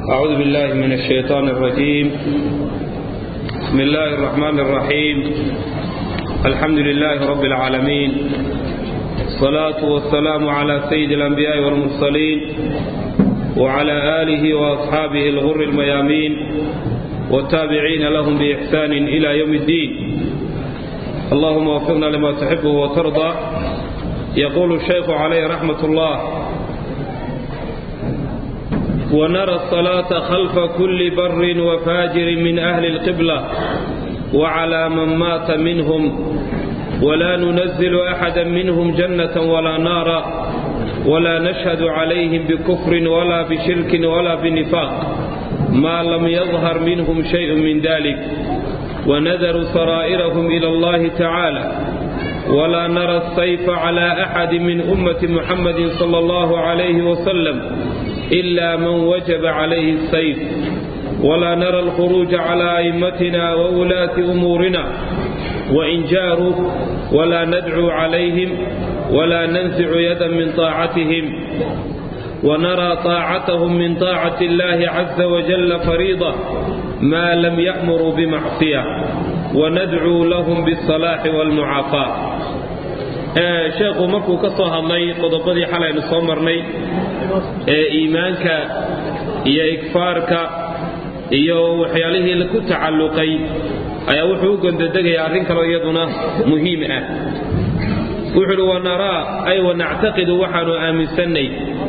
أعوذ بالله من الشيطان الرجيم بسم الله الرحمن الرحيم الحمد لله رب العالمين الصلاة والسلام على سيد الأنبياء والمرسلين وعلى آله وأصحابه الغر الميامين والتابعين لهم بإحسان إلى يوم الدين اللهم وفقنا لما تحبه وترضى يقول الشيخ عليه رحمة الله ونرى الصلاة خلف كل بر وفاجر من أهل القبلة وعلى من مات منهم ولا ننزل أحدا منهم جنة ولا نارا ولا نشهد عليهم بكفر ولا بشرك ولا بنفاق ما لم يظهر منهم شيء من ذلك ونذر سرائرهم إلى الله تعالى ولا نرى السيف على أحد من أمة محمد صلى الله عليه وسلم إلا من وجب عليه السيف ولا نرى الخروج على أئمتنا وولاة أمورنا وإن جاروا ولا ندعو عليهم ولا ننزع يدا من طاعتهم ونرى طاعتهم من طاعة الله عز وجل فريضة ما لم يأمروا بمعصية وندعو لهم بالصلاح والمعافاة sheekhu markuu ka soo hadlay qodobadii xalaynu soo marnay ee iimaanka iyo igfaarka iyo waxyaalihii ku tacalluqay ayaa wuxuu u gondodegayaa arrin kaloo iyaduna muhiim ah wuxuu uhi wanaraa ay wanactaqidu waxaanu aaminsannay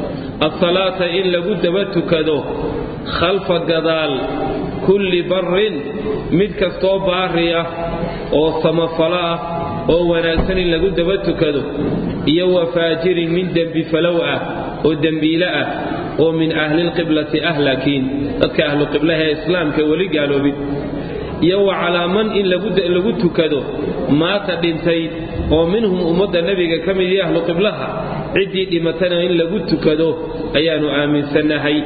asalaata in lagu daba tukado khalfa gadaal kulli barrin mid kastoo baari ah oo samafalo ah oo wanaagsan in lagu daba tukado iyo wa faajirin min dembi falow ah oo dembiile ah oo min ahlilqiblati ahlakiin dadka ahluqiblaha ee islaamka weli gaaloobin iyo wa calaaman in lagu tukado maata dhintay oo minhum ummadda nebiga ka mid iyo ahluqiblaha ciddii dhimatana in lagu tukado ayaannu aaminsannahay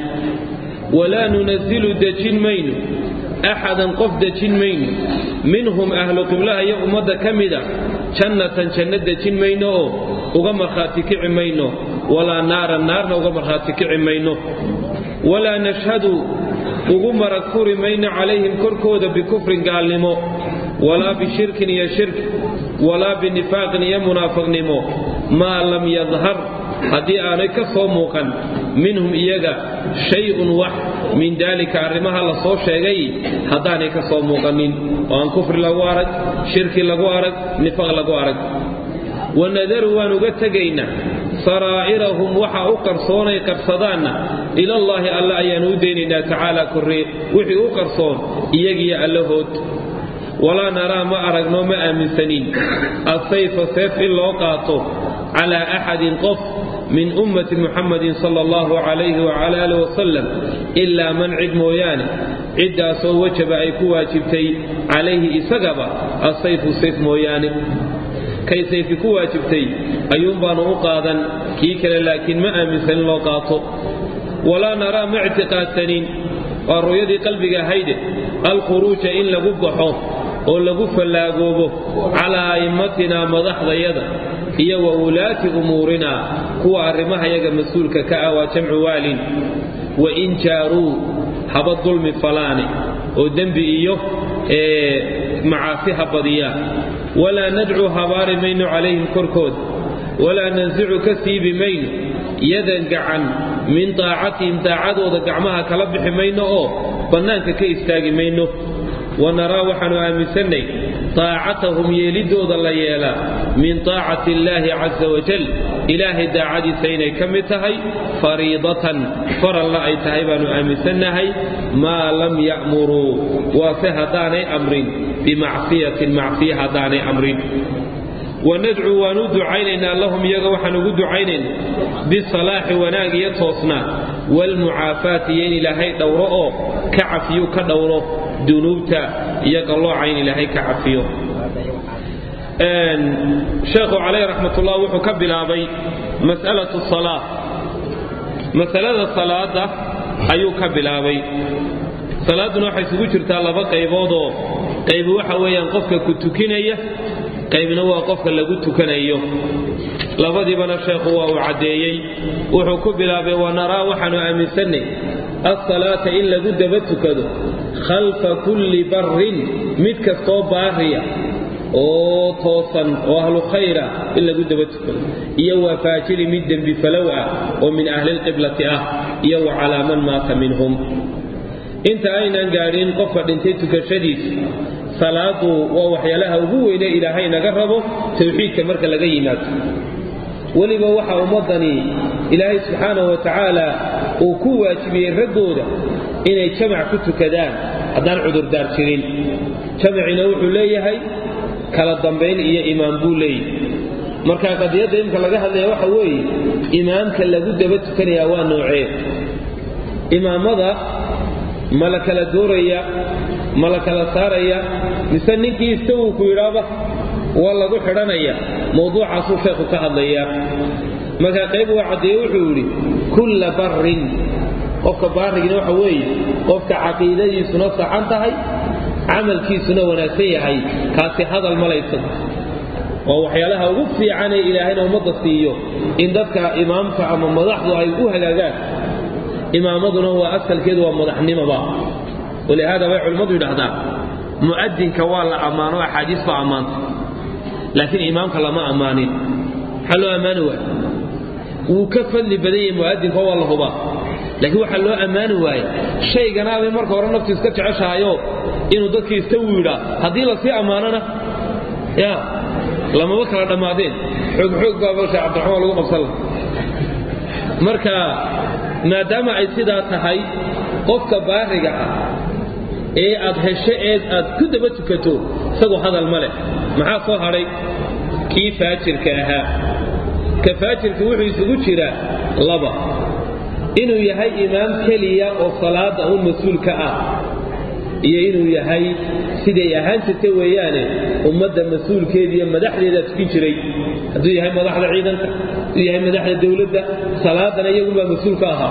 walaa nunazilu dejin mayno axadan qof dejin mayno minhum ahlu qiblaha iyo ummadda ka mida jannatan janno dejin mayno oo uga markhaati kici mayno walaa naaran naarna uga markhaati kici mayno walaa nashhadu ugu marag furi mayno calayhim korkooda bikufrin gaalnimo walaa bishirkin iyo shirk walaa binifaaqin iyo munaafiqnimo maa lam yadhar haddii aanay ka soo muuqan minhum iyaga shay-un wax min daalika arrimaha la soo sheegay haddaanay ka soo muuqanin oo aan kufri lagu arag shirki lagu arag nifaaq lagu arag wanadaru waan uga tegaynaa saraa'irahum waxa u qarsoonay qarsadaanna ilallaahi alle ayaannu u daynaynaa tacaala korree wixii u qarsoon iyagiyo allahood walaa naraa ma aragno ma aaminsanin assayfa seef in loo qaato calaa axadin qof min ummati muxamadin sala allahu calayhi wacala alih wasalam ilaa man cid mooyaane ciddaasoo wajaba ay ku waajibtay calayhi isagaba assayfu sayf mooyaane kay sayfi ku waajibtay ayuunbaanu u qaadan kii kale laakiin ma aaminsanin loo qaato walaa naraa ma ictiqaadsanin waa ru'yadii qalbiga ahayde alkhuruuja in lagu baxo oo lagu fallaagoobo calaa a'immatinaa madaxdayada iyo wa wulaati umuurinaa kuwa arrimahayaga mas-uulka ka ah waa jamcu waalin wa in jaaruu haba dulmi falaane oo dembi iyo macaasi ha badiyaan walaa nadcu habaari mayno calayhim korkooda walaa nansicu ka siibi mayno yadan gacan min daacatihim daacadooda gacmaha kala bixi mayno oo bannaanka ka istaagi mayno wanaraa waxaannu aaminsannay taacatahum yeelidooda la yeelaa min taacati illaahi casa wajal ilaahay daacadiisa inay ka mid tahay fariidatan faralla ay tahay baannu aaminsannahay maa lam ya'muruu waase haddaanay amrin bimacsiyatin macsiya haddaanay amrin wanadcuu waan u ducaynaynaa lahum iyaga waxaan ugu ducaynaynaa bisalaaxi wanaag iyo toosnaa waalmucaafaati iyo in ilaahay dhowro oo ka cafiyu ka dhowro dunuubta iyo qallooca in ilaahay ka cafiyo sheekhu calayh raxmatullah wuxuu ka bilaabay mas'alatu salaa masalada salaada ayuu ka bilaabay salaadduna waxay isugu jirtaa laba qayboodoo qaybi waxa weeyaan qofka ku tukinaya qaybna waa qofka lagu tukanayo labadiibana sheekhu waa uu caddeeyey wuxuu ku bilaabay wanaraa waxaanu aaminsannay asalaata in lagu daba tukado khalfa kulli barrin mid kastoo baariya oo toosan oo ahlu khayra in lagu daba tukado iyo waa faajiri mid dembi falow ah oo min ahlilqiblati ah iyo wa calaa man maata minhum inta aynan gaadhin qofka dhintay tukashadiisa salaadu waa waxyaalaha ugu weyne ilaahay naga rabo tawxiidka marka laga yimaado weliba waxaa ummaddani ilaahay subxaanahu wa tacaala uu ku waajibiyey raggooda inay jamac ku tukadaan haddaan cudurdaar jirin jamacina wuxuu leeyahay kala dambayn iyo imaam buu leeyahay marka qadiyadda imka laga hadlaya waxa weeye imaamka lagu daba tukanayaa waa noocee imaamada ma la kala dooraya ma la kala saaraya mise ninkii istawuu ku yidhaaba waa lagu xidhanaya mawduucaasuu sheekhu ka hadlaya markaa qayb waa caddeeye wuxuu yidhi kulla barrin qofka baarigina waxa weeye qofka caqiidadiisuna saxan tahay camalkiisuna wanaagsan yahay kaasi hadal malaysan waa waxyaalaha ugu fiicanee ilaahayna ummadda siiyo in dadka imaamka ama madaxdu ay u hagaagaan imaamaduna waa asalkeedu waa madaxnimoba walihaada bay culimmadu yidhaahdaan mu'adinka waa la ammaano axaadiis baa ammaanta laakiin imaamka lama ammaanin maxaa loo ammaani waaya wuu ka fadli badan yahay mu'adinka waa la hubaa laakiin waxaa loo ammaani waaya shayganaabay marka hore naftu iska jeceshahayoo inuu dadkii istawu yidhaa haddii lasii ammaanona ya lamaba kala dhammaadeen xoog xoog baaba sheekh cabdiraxmaan lagu qabsan laha marka maadaama ay sidaa tahay qofka baariga ah ee aad hesho eed aad ku daba tukato isagoo hadal ma leh maxaa soo hadhay kii faajirka ahaa ka faajirka wuxuu isugu jiraa laba inuu yahay imaam keliya oo salaada un mas-uulka ah iyo inuu yahay siday ahaan jirta weeyaane ummadda mas-uulkeeda iyo madaxdeedaa tukin jiray hadduu yahay madaxda ciidanka hadduu yahay madaxda dowladda salaadana iyagunbaa mas-uulka ahaa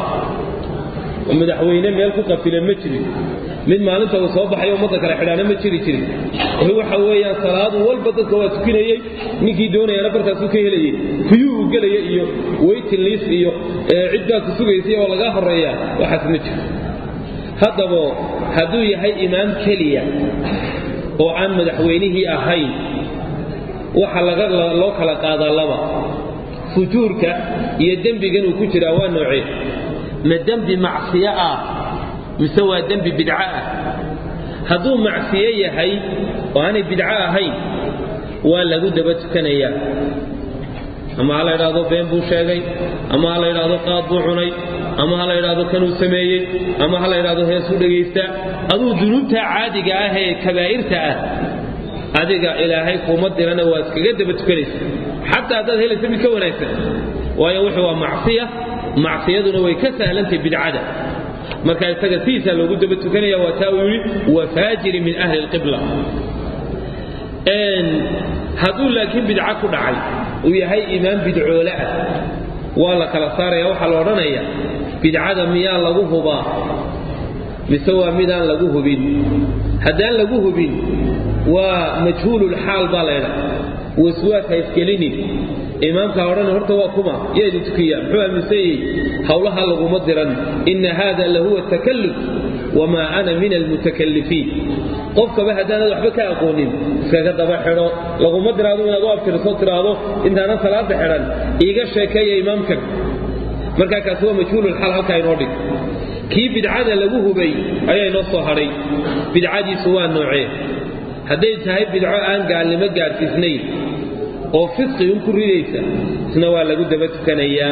oo madaxweyne meel ku qafila ma jirin mid maalinta uu soo baxayo ummadda kale xidhaana ma jiri jirin waxa weeyaan salaadu walba dadka waa tukinayey ninkii doonayana barkaasuu ka helayey kuyuu uu gelaya iyo weytin liis iyo cid baa ku sugaysay oo lagaa horeeya waxaas ma jiro haddaba hadduu yahay imaam keliya oo aan madaxweynihii ahayn waxa loo kala qaadaa laba fujuurka iyo dembigan uu ku jiraa waa noocee ma dembi macsiyo ah mise waa dembi bidco ah hadduu macsiyo yahay oo aanay bidco ahayn waa lagu daba tukanayaa ama ha la ydhaahdo been buu sheegay ama ha la ydhaahdo qaad buu cunay ama ha la ydhaahdo kanuu sameeyey ama ha la ydhaahdo heesuu dhegaysta aduu dunuubta caadiga ah ee kabaa'irta ah adiga ilaahay kuuma dirana waa iskaga daba tukanaysa xataa haddaad helaysa mid ka wanaagsan waayo wuxuu waa macsiya macsiyaduna way ka sahlantahay bidcada marka isaga sidiisaa loogu daba tukanaya waa taa uu yidhi wa faajiri min ahli lqibla hadduu laakiin bidco ku dhacay uu yahay imaam bidcoole ah waa la kala saaraya waxaa la odhanaya bidcada miyaa lagu hubaa mise waa midaan lagu hubin haddaan lagu hubin waa majhuululxaal baa laydha waswaas ha isgelinin imaamka odhan horta waa kuma yaa idin tukiya muxuu aaminsanyey howlaha laguma diran ina hada lahuwa takalluf wamaa ana min almutakalifiin qofkaba haddaanad waxba ka aqoonin iskaga daba xidho laguma diraado inaad u abtirso tiraahdo intaanan salaada xidhan iiga sheekeeya imaamkan markaa kaasi waa majhuululxaal halkaa inoo dhig kii bidcada lagu hubay ayaa inoo soo hadhay bidcadiisu waa noocee hadday tahay bidco aan gaalnimo gaadhsiisnayn oo fisqi un ku ridaysa isna waa lagu daba tukanayaa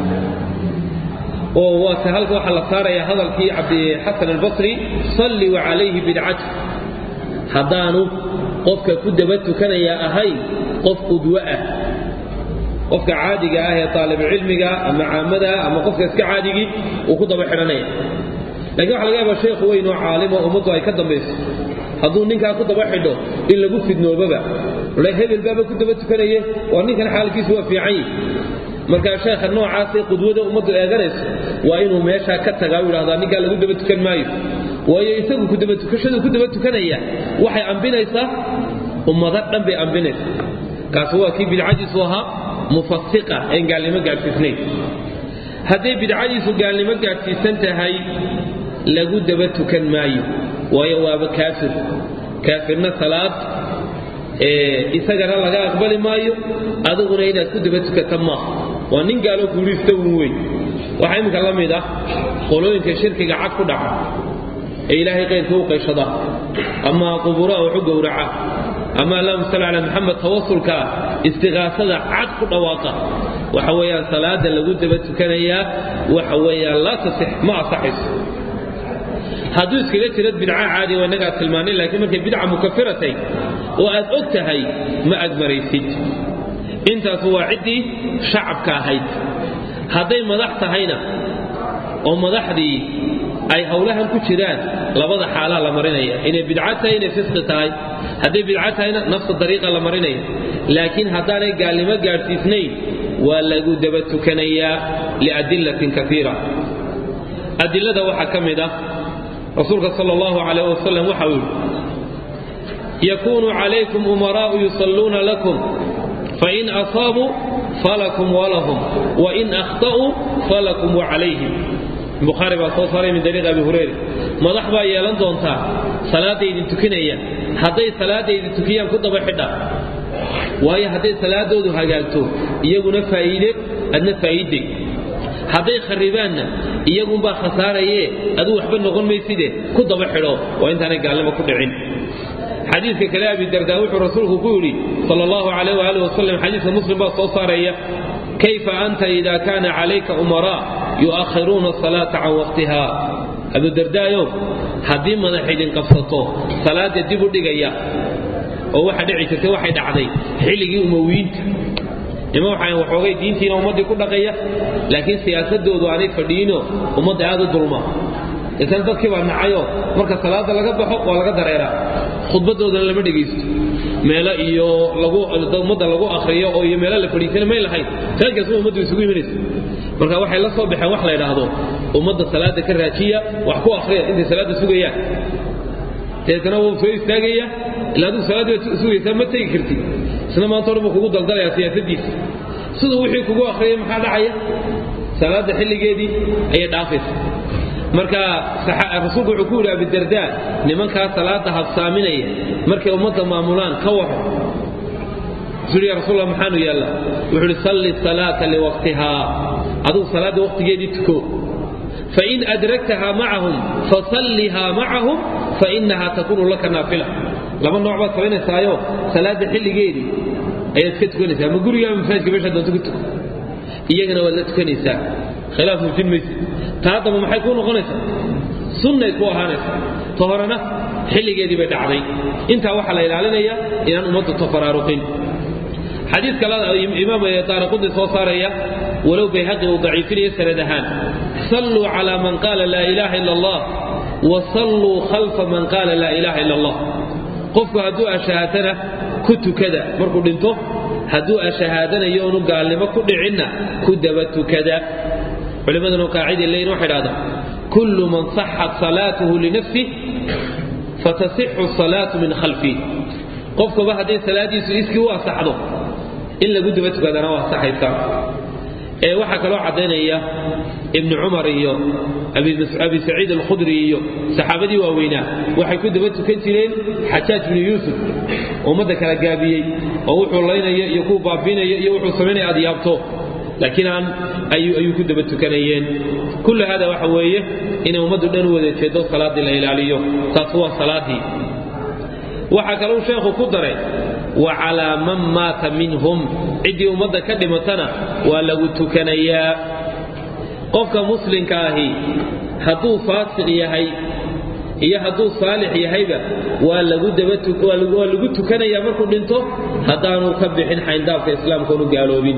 oo waase halka waxaa la saarayaa hadalkii cabdixasan albasri salli wa calayhi bidcatu haddaanu qofka ku daba tukanayaa ahayn qof qudwo ah qofka caadiga ah ee taalibucilmiga ama caamada ama qofka iska caadigii uu ku daba xidhanaya lakiin waxa laga yaaba sheekhu weyn oo caalimo ummaddu ay ka dambayso hadduu ninkaa ku daba xidho in lagu fidnoobaba hebel baaba ku daba tukanaye waa ninkan xaalkiisu waa fiican yihi markaa sheekha noocaasee qudwada ummaddu eeganayso waa inuu meeshaa ka tagaa u yidhahdaa ninkaa lagu daba tukan maayo waayo isagu kudabatukashadu ku daba tukanaya waxay ambinaysaa ummado dhan bay ambinaysaa kaasi waa kii bidcadiisu ahaa mufasiqa een gaalnimo gaadhsiisnayn hadday bidcadiisu gaalnimo gaadhsiisan tahay lagu daba tukan maayo waayo waaba kaafir kaafirna salaad isagana laga aqbali maayo adiguna inaad ku daba tukata maaha waa nin gaaloo guulaysta uun weyn waxaa iminka la mid ah qolooyinka shirkiga cad ku dhaca ee ilaahay qayrka u qayshada ama qubuuraha waxu gowraca ama allahuma salli calaa maxamed tawasulkaa istiqaasada cad ku dhawaaqa waxa weeyaan salaada lagu daba tukanayaa waxa weeyaan laa tasix ma asaxayso hadduu iskaga jirad bidca caadi waa innagaa tilmaanay laakiin markay bidca mukafiratay oo aad og tahay ma aad maraysid intaas waa ciddii shacabka ahayd hadday madax tahayna oo madaxdii ay howlahan ku jiraan labada xaalaa la marinaya inay bidca tahay inay fisqi tahay hadday bidca tahayna nafsa dariiqa la marinaya laakiin haddaanay gaalnimo gaadhsiisnayn waa lagu daba tukanayaa liadillatin kaiira adilada waxaa ka mid ah rasuulka sal allahu calayh wasalam waxa uu yidhi yakuunu calaykum umaraa'u yusalluuna lakum fain asaabuu falakum walahum wain akhta'uu falakum wacalayhim bukhaari baa soo saaray min dariiq abi hurayra madax baa yeelan doontaa salaadda idin tukinaya hadday salaadda idin tukiyaan ku daba xidha waayo hadday salaadoodu hagaagto iyaguna faa'iide adna faa'iide hadday kharibaanna iyagunbaa khasaarayee aduu waxba noqon mayside ku daba xidho waa intaanay gaalnimo ku dhicin xadiidka kale abi dardaa wuxuu rasuulku ku yidhi sal allahu calayh waaalih wasalam xadiidka muslim baa soo saaraya kayfa anta ida kaana calayka umaraa yu'akhiruuna asalaata can waqtiha abudardaayo haddii madax idin qabsato salaada dib u dhigaya oo waxa dhici jirtay waxay dhacday xilligii umowiyiinta nima waxaan waxoogay diintiina ummaddii ku dhaqaya laakiin siyaasadoodu aanay fadhiinoo ummadda aad u dulma isan dadkii baa nacayo marka salaada laga baxo waa laga dareeraa khudbadoodana lama dhegaysto meelo iyo ummadda lagu akhriyo oo iyo meelo la fadhiisana may lahayn khayrkaasma ummaddu isugu imanaysa marka waxay la soo baxeen wax la yidhaahdo ummadda salaada ka raajiya wax ku akhriya intay salaada sugayaan deetana wuu soo istaagaya ila adigu salaadii baad sugaysaa ma tegi kartid isna maanta o dhan buu kugu daldalayaa siyaasadiisa siduu wixii kugu akhriyay maxaa dhacaya salaada xilligeedii ayay dhaafaysa marka rasuulku wuxuu ku yidhi abidardaa nimankaa salaada habsaaminaya markay ummadda maamulaan ka waxo wuxuu ya rasuul maxaanu yaallaa wuxuu ihi salli salaata liwaqtihaa adigu salaadda waqtigeedii tuko fain adraktaha macahum fasallihaa macahum fainaha takunu laka naafila laba nooc baad samaynaysaayo salaada xilligeedii ayaad iska tukanaysaa ma gurigaa masaajka meesha doonto ku tuko iyagana waad la tukanaysaa khilaaf muujin maysa ta haddaba maxay kuu noqonaysaa sunnay ku ahaanaysaa ta horena xilligeedii bay dhacday intaa waxaa la ilaalinayaa inaan ummaddu tafaraaruqin xadiis kale imaam daaraqudi soo saaraya walow bayhaqi uu daciifinayo sanad ahaan salluu calaa man qaala laa ilaaha ila allah wa salluu khalfa man qaala laa ilaaha ila allah qofku hadduu ashahaatana ku tukada markuu dhinto hadduu ashahaadanayo onu gaalnimo ku dhicinna ku daba tukada culimmaduna qaaciday leeyihin waxay dhahdaa kullu man saxat salaatuhu linafsih fatasixu salaatu min khalfih qofkuba hadday salaadiisu iskii u asaxdo in lagu daba tukadana waa asaxaysaa ee waxaa kaloo caddaynaya ibnu cumar iyo abi saciid alkhudri iyo saxaabadii waaweynaa waxay ku daba tukan jireen xajaaj binu yuusuf ummadda kala gaabiyey oo wuxuu laynaya iyo kuu baabiinaya iyo wuxuu samaynaya aad yaabto laakiin aan ayuu ku daba tukanayeen kullu hada waxa weeye inay ummaddu dhan u wada jeedo salaaddii la ilaaliyo taas waa salaaddii waxaa kalou sheekhu ku daray wa calaa man maata minhum ciddii ummadda ka dhimatana waa lagu tukanayaa qofka muslimka ahi hadduu faasiq yahay iyo hadduu saalix yahayba waa waa lagu tukanayaa markuu dhinto haddaanu ka bixin xayndaabka islaamka onu gaaloobin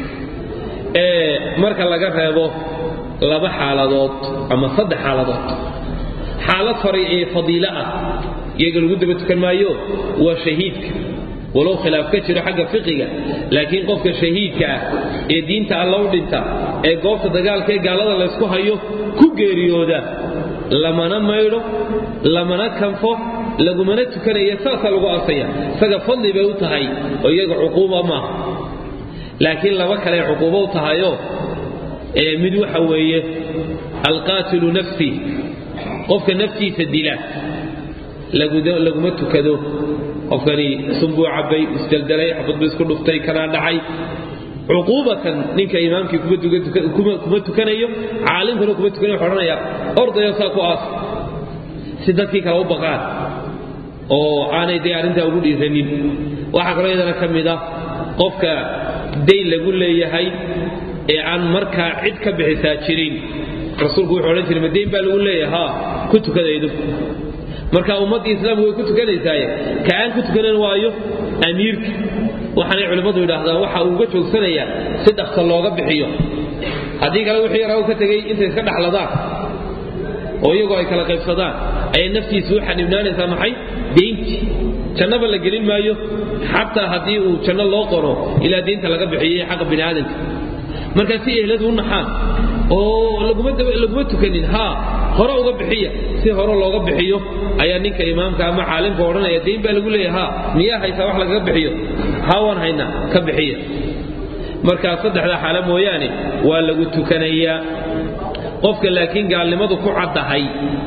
marka laga reebo laba xaaladood ama saddex xaaladood xaalad fari ee fadiilo ah iyaga lagu daba tukan maayo waa shahiidka walow khilaaf ka jiro xagga fiqiga laakiin qofka shahiidka ah ee diinta alla u dhinta ee goobta dagaalka ee gaalada laysku hayo ku geeriyooda lamana maydho lamana kanfo lagumana tukanaya saasaa lagu asaya isaga fadli bay u tahay oo iyaga cuquuba maaha laakiin laba kale cuquubo u tahayo mid waxa weeye alqaatilu nafsi qofka naftiisa dila laguma tukado qofkani sunbuu cabbay isdaldalay xabadbu isku dhuftay kanaa dhacay cuquubatan ninka imaamkii kuma tukanayo caalimkuna kuma tukanayo wuxuu odhanaya ordayo saa ku aas si dadkii kale u baqaan oo aanay dee arrintaa ugu dhiiranin waxaa kaloo iyadana ka mid ah qofka dayn lagu leeyahay ee aan markaa cid ka bixisaa jirin rasuulku wuxuu odhan jiray ma dayn baa lagu leeyahay haa ku tukadaydu marka ummaddii islaamku way ku tukanaysaaye ka aan ku tukanan waayo amiirka waxaanay culimmadu yidhaahdaan waxa uu uga joogsanayaa si dhaqsa looga bixiyo haddii kale wixii yaraa u ka tegey intay iska dhaxladaan oo iyagoo ay kala qaybsadaan ayay naftiisa u xanibnaanaysaa maxay deyntii jannaba la gelin maayo xataa haddii uu janno loo qoro ilaa deynta laga bixiyey xaqa bini aadamka marka si ehladu u naxaan oo laguma tukanin haa hore uga bixiya si hore looga bixiyo ayaa ninka imaamka ama caalimka odhanaya dayn baa lagu leeyahay haa miyaa haysaa wax lagaga bixiyo haa waan haynaa ka bixiya markaa saddexdaa xaalo mooyaane waa lagu tukanayaa qofka laakiin gaalnimadu ku caddahay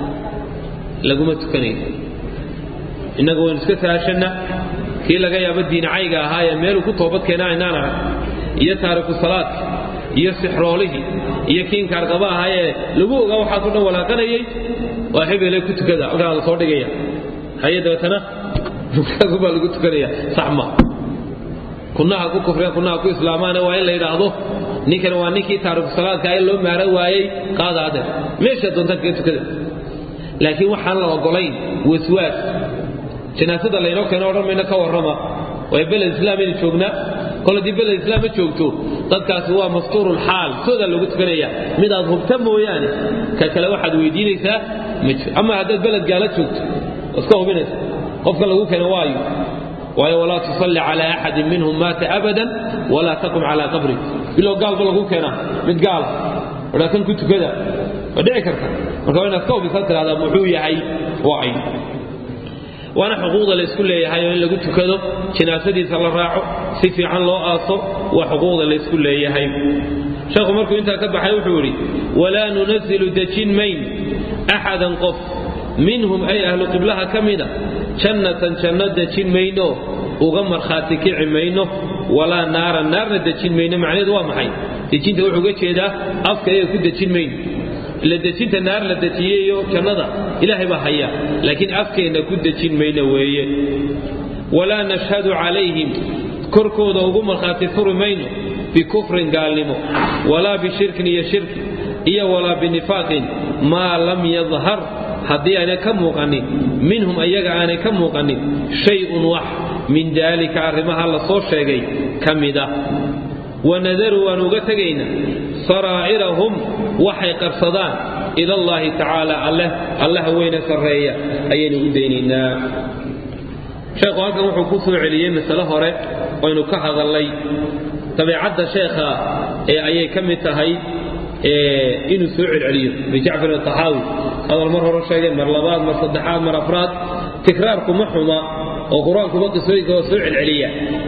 laguma tukanayo innagu waynu iska saashanna kii laga yaabo diincayga ahaa ee meeluu ku toobad keena aynaan arag iyo taariku salaadka iyo sixroolihii iyo kii inkaarqaba ahaa ee lagu ogaa waxaasoo dhan walaaqanayay waa hebele ku tukada halkaa la soo dhigaya haye dabeetana baa lagu tukanaya saxma kunaha ku kufreen kunaha ku islaamaana waa in la yidhaahdo ninkan waa ninkii taariku salaadka ee loo maara waayey qaada adeer meesha doontaan kaga tukada laakiin waxaan la ogolayn waswaas janaasada laynoo keeno odhan mayno ka warrama waa beled islaam aynu joognaa kol haddii beled islaam ma joogto dadkaasi waa mastuurulxaal soodaa loogu tukanaya midaad hubta mooyaane ka kale waxaad weydiinaysaa ma jiro ama haddaad beled gaala joogto iska hubinaysa qofka lagu keeno waayo waayo walaa tusalli calaa axadin minhum maata abadan walaa taqum calaa qabri bilow gaalba lagu keenaa mid gaala odhaa kan ku tukada waa dhici karta marka waa inaad ka hubisan tidhahdaa muxuu yahay waa ay waana xuquuqda la isku leeyahay oo in lagu tukado jinaasadiisa la raaco si fiican loo aaso waa xuquuqda la isku leeyahay sheekhu markuu intaa ka baxay wuxuu yidhi walaa nunazilu dejin mayn axadan qof minhum ay ahlu qiblaha ka mida jannatan janno dejin mayno uga markhaati kici mayno walaa naaran naarna dejin mayno macnaheedu waa maxay dejinta wuxuu uga jeedaa afka iyaga ku dejin mayno ila dejinta naar la dejiyeyo jannada ilaahay baa haya laakiin afkeenna ku dejin mayno weeye walaa nashhadu calayhim korkooda ugu markhaati furi mayno bikufrin gaalnimo walaa bishirkin iyo shirki iyo walaa binifaaqin maa lam yadhar haddii aanay ka muuqanin minhum ayaga aanay ka muuqanin shay-un wax min daalika arrimaha la soo sheegay ka mid ah wanadaru waan uga tegaynaa saraa'irahum waxay qarsadaan ila allaahi tacaala alleh allaha weyne sarreeya ayaynu u daynaynaa sheekhu halkan wuxuu ku soo celiyey masale hore oynu ka hadallay dabeecadda sheekha ee ayay ka mid tahay inuu soo celceliyo bijacfar ataxaawi hadal mar hore sheegeen mar labaad mar saddexaad mar afraad tikraarkuma xuma oo qur-aankuba qisooyinka waa soo celceliya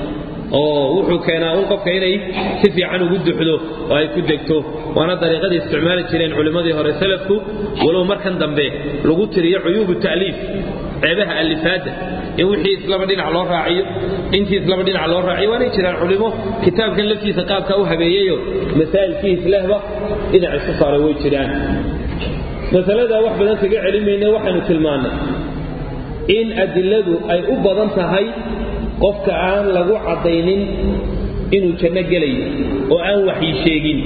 oo wuxuu keenaa un qofka inay si fiican ugu duxdo oo ay ku degto waana dariiqadii isticmaali jireen culimmadii hore salafku walow markan dambe lagu tiriyo cuyuubu ta'liif ceebaha alifaadda in wixii islaba dhinac loo raaciyo intii islaba dhinac loo raaciyo waanay jiraan culimo kitaabkan laftiisa qaabka u habeeyeyo masaa'ilkii islehba dhinac isku saaray way jiraan masalada wax badan kaga celimayna waxaynu tilmaannay in adiladu ay u badan tahay qofka aan lagu caddaynin inuu janno gelayo oo aan waxyi sheegin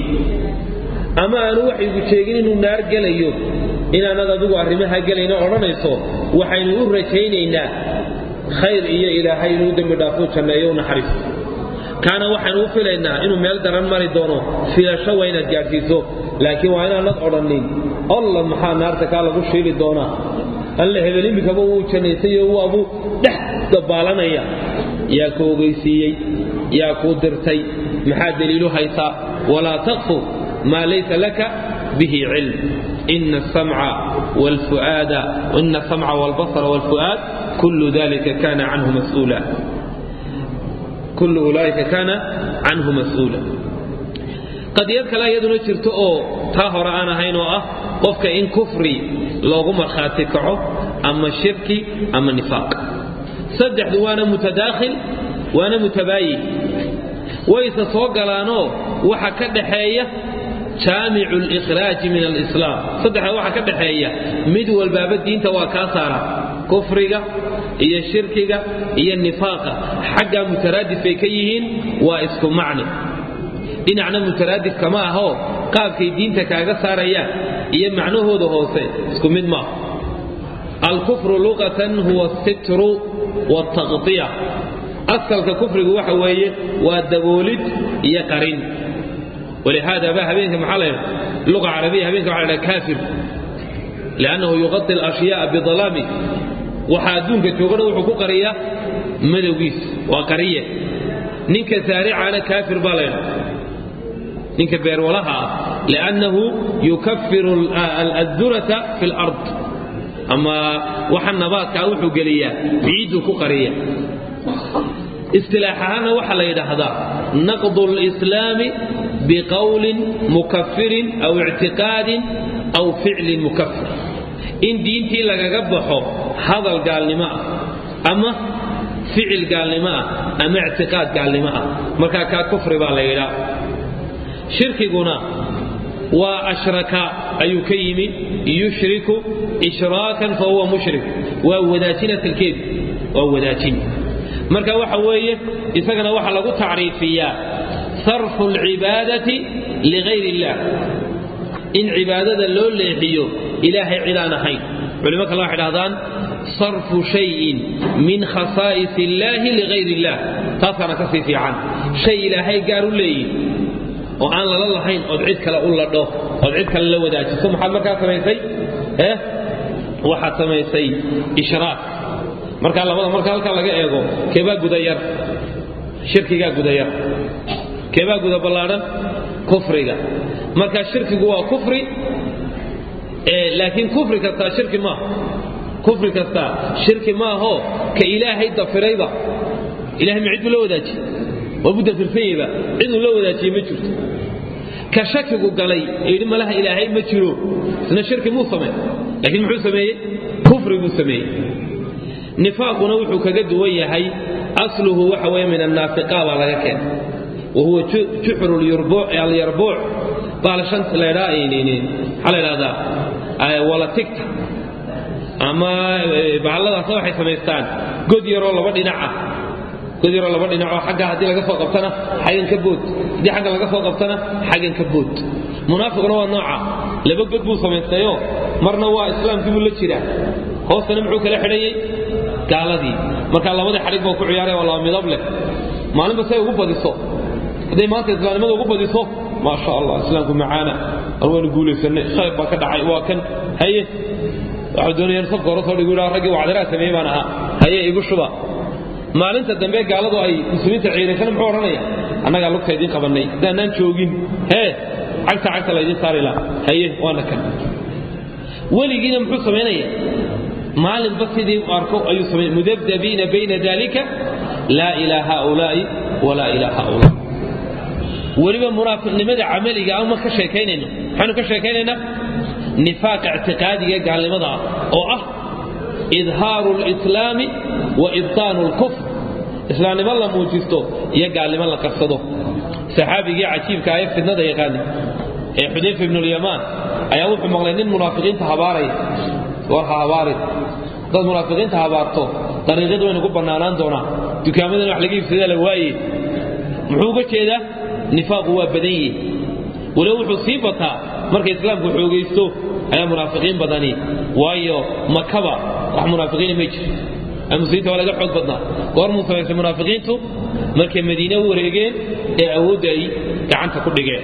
ama aanu waxyigu sheegin inuu naar gelayo inaanad adigu arrimaha gelayno odhanayso waxaynu u rajaynaynaa khayr iyo ilaahay inuu dembi dhaafuu janneeyo u naxariisto kaana waxaynu u filaynaa inuu meel daran mari doono filasho waa inaad gaadhsiiso laakiin waa inaanad odhannin alla maxaa naarta kaa lagu shiili doonaa alle hebel imikaba wuu jannaysayo waabuu dhex dabaalanaya yaa ku ogeysiiyey yaa kuu dirtay maxaa daliilu haysaa walaa taqfu maa laysa laka bihi cilm ina asamca waalfu'aada ina asamca waalbasara waalfu'aad kullu dalika kana canhu mas'uula kullu ulaa'ika kana canhu mas'uula qadiyad kale iyaduna jirto oo taa hore aan ahayn oo ah qofka in kufri loogu markhaati kaco ama shirki ama nifaaq saddexdu waana mutadaakhil waana mutabaayin wayse soo galaanoo waxa ka dhaxeeya jaamicu likhraaji min alislaam saddexda waxa ka dhaxeeya mid walbaaba diinta waa kaa saara kufriga iyo shirkiga iyo nifaaqa xaggaa mutaraadif bay ka yihiin waa isku macni dhinacna mutaraadif kama ahoo qaabkay diinta kaaga saarayaan iyo macnahooda hoose isku mid maaha alkufru luqatan huwa asitru waaltaqdiya asalka kufrigu waxa weeye waa daboolid iyo qarin ولهذا بقى هبينك محل لغة عربية هبينك على كافر لأنه يغطي الأشياء بظلامه وحادونك توقنا وحقوق قرية مدوغيس وقرية نينك سارع على كافر بالين نينك بير ولها لأنه يكفر الذرة في الأرض أما وحن نبات كاوحو قليا بعيدو قرية اصطلاحنا وحل يدهدا نقض الإسلام بقول مكفر أو اعتقاد أو فعل مكفر إن دينتي لك قبحه هذا قال لما أما فعل قال لما أما اعتقاد قال لما مركا كا كفر بالله شرك قنا وأشرك أي كيم يشرك إشراكا فهو مشرك ووداتنة الكذب ووداتنة marka waxa weeye isagana waxa lagu tacriifiyaa sarfu alcibaadati ligayr illah in cibaadada loo leexiyo ilaahay cidaan ahayn culimo kale waxay dhahdaan sarfu shayin min khasaa'is illaahi ligayr illah taasaana ka sii fiican shay ilaahay gaar u leeyihin oo aan lala lahayn ood cid kale u ladho ood cid kale la wadaajiso maxaad markaa samaysay eh waxaad samaysay ishraak markaa labada marka halkaa laga eego keebaa gudayar shirkigaa gudayar keebaa guda ballaadhan kufriga marka shirkigu waa kufri laakiin kufri kastaa shirki maaha kufri kastaa shirki maahoo ka ilaahay dafirayba ilahay ma cid buu la wadaajiye waa buu dafirsanyayba ciduu la wadaajiyey ma jirto ka shakigu galay ee yidhi malaha ilaahay ma jiro isna shirki muu samey laakiin muxuu sameeyey kufri buu sameeyey nifaaquna wuxuu kaga duwan yahay asluhu waxa weeye min annaafiqa baa laga keenay wahuwa juxru alyarbuuc baalashanta laydhaa maxaa la idhahdaa walatigta ama bahalladaasna waxay samaystaan god yaroo laba dhinac ah god yaroo laba dhinacoo xagga haddii laga soo qabtana xaggan ka bood haddii xagga laga soo qabtana xaggan ka bood munaafiquna waa nooca laba god buu samaystayo marna waa islaamkii buu la jiraa hoostana muxuu kala xidhayey gaaladii markaa labadii xadhig baa ku ciyaaraya waa laba midab leh maalinba say ugu badiso hadday maanta islaamnimada ugu badiso maa sha allah islaamku macaana war waynu guulaysanay khayr baa ka dhacay waa kan haye waxuu doonayaan safka hore soo dhigu yidhaha raggii wacdiraa sameeyey baan ahaa haye igu shuba maalinta dambe gaaladu ay muslimiinta ciidaysana muxuu odhanaya annagaa lugta idiin qabannay haddaanaan joogin hee cagta cagta laydin saari laha haye waana kan weligiina muxuu samaynaya maalinba sidii u arko ayuu samay mudabdabiina bayna dalika laa ilaa haulaai walaa ilaa haulaa weliba munaafiqnimada camaliga ama ka sheekaynayno maxaanu ka sheekaynaynaa nifaaqa ictiqaadiga gaalnimada ah oo ah idhaaru lislaami wa ibtaanu lkufr islaamnimo la muujisto iyo gaalnimo la qarsado saxaabigii cajiibka aye fidnada yaqaani ee xudayfa ibnulyamaan ayaa wuxuu maqlay nin munaafiqiinta habaaraya war ha habaarin haddaad munaafiqiinta habaarto dariiqyad waynu ku bannaanaan doonaa dukaamadan wax laga iibsadaa la waaye muxuu uga jeedaa nifaaqu waa badan yihi waliba wuxuu sii bataa markay islaamku xoogaysto ayaa munaafiqiin badani waayo makaba wax munaafiqiina may jiro muslimiinta waa laga xoog badnaa goormuu samaysay munaafiqiintu markay madiine u wareegeen ee awoodda ay gacanta ku dhigeen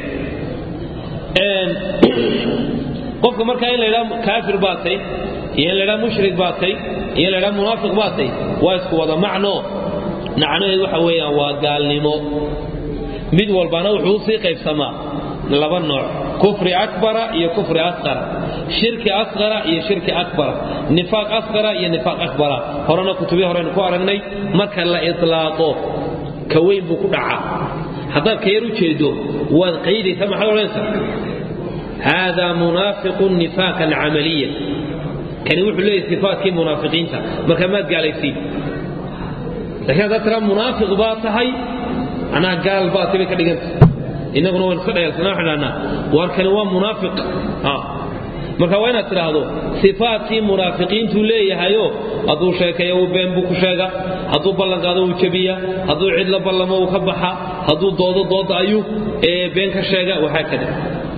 qofka markaa in la ydhaa kaafir baatay iyo in la ydhaa mushrik baatay iyo in la ydhaa munaafiq baatay waa isku wada macno macnaheedu waxa weeyaan waa gaalnimo mid walbana wuxuu usii qaybsamaa laba nooc kufri akbara iyo kufri asqara shirki asqara iyo shirki akbara nifaaq asqara iyo nifaaq akbara horena kutubii horeynu ku aragnay marka la itlaaqo ka weyn buu ku dhacaa haddaad ka yar u jeedo waad qaydaysa maxaad odhanaysaa haadaa munaafiqu nifaaq alcamaliya kani wuxuu leeyahay sifaatkii munaafiqiinta marka maad gaalaysiin laakiin haddaad tiraa munaafiq baa tahay anaa gaal baa tibay ka dhiganta innaguna waan iska dhayalsanaa waxaan dhahnaa waar kani waa munaafiq marka waa inaad tidhaahdo sifaatkii munaafiqiintuu leeyahayo hadduu sheekeeyo uu been buu ku sheega hadduu ballanqaado uu jebiya hadduu cidla ballamo uu ka baxa hadduu doodo dooda ayuu been ka sheega waxaa kada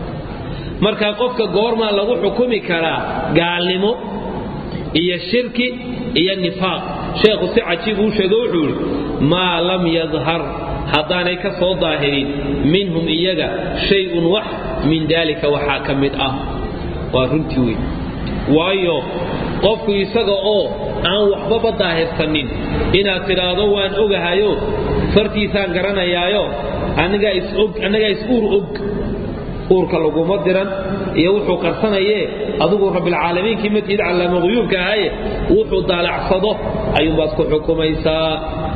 marka qofka goormaa lagu xukumi karaa gaalnimo iyo shirki iyo nifaaq sheekhu si cajiib uu sheego wuxuu yidhi maa lam yadhar haddaanay ka soo daahirin minhum iyaga shay-un wax min daalika waxaa ka mid ah waa runtii wey waayo qofku isaga oo aan waxbaba daahirsanin inaad tidhaahdo waan ogahayo fartiisaan garanayaayo annagaa is-uur og uurka laguma diran iyo wuxuu qarsanayee adigu rabbilcaalamiinkii madid callaama quyuubka ahaye wuxuu daalacsado ayuunbaad ku xukumaysaa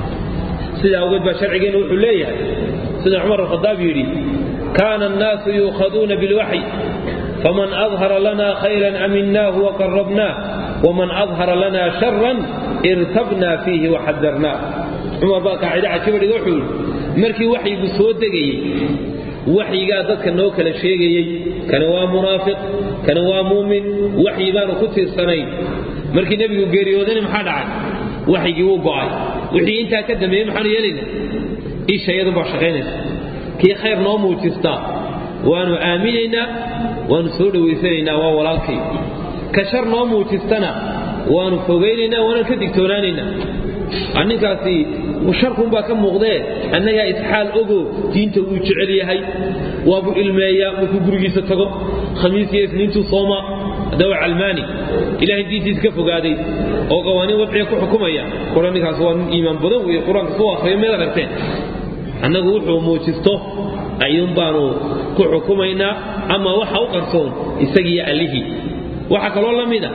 sidaa awgeed baa sharcigeenna wuxuu leeyahay sida cumar alkhadaab yidhi kaana annaasu yuukhaduuna bilwaxyi faman adhara lana khayran aminaahu waqarabnaah waman adhara lana sharan irtabnaa fiihi waxadarnaah cumar baa qaacide cajiba dhiga wuxuu yidhi markii waxyigu soo degayey waxyigaa dadka noo kala sheegayey kani waa munaafiq kani waa muumin waxyi baanu ku tiirsanayn markii nebigu geeriyoodana maxaa dhacay waxyigii wuu go'ay wixii intaa ka dambeeyey maxaanu yeelayna isha iyadu baa shaqaynaysa kii khayr noo muujistaa waanu aaminaynaa waanu soo dhowaysanaynaa waa walaalkay ka shar noo muujistana waanu fogaynaynaa waanaan ka digtoonaanaynaa ninkaasi sharkunbaa ka muuqdee annagaa isxaal ogo diinta wuu jecel yahay waabuu ilmeeyaa markuu gurigiisa tago khamiis iyo isniintuu sooma hadda waa calmaani ilahay diintiisa ka fogaaday oo qawaaniin wadciga ku xukumaya kora ninkaas waa nin iimaan badan weeye qur-aanka soo akhriya meed aragteen annagu wuxuu muujisto ayuun baanu ku xukumaynaa ama waxa u qarsoon isagiiyo allihii waxaa kaloo la mid a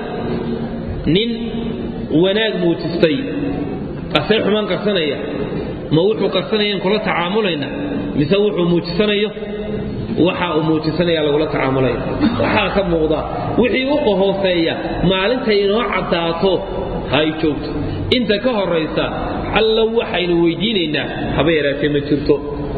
nin wanaag muujistay asee xumaan qarsanaya ma wuxuu qarsanayaan kula tacaamulaynaa mise wuxuu muujisanayo waxa uu muujisanaya lagula tacaamulaya waxaa ka muuqda wixii u qahooseeya maalintay inoo caddaato hay joogto inta ka horaysa alla waxaynu weydiinaynaa haba yaraatee ma jirto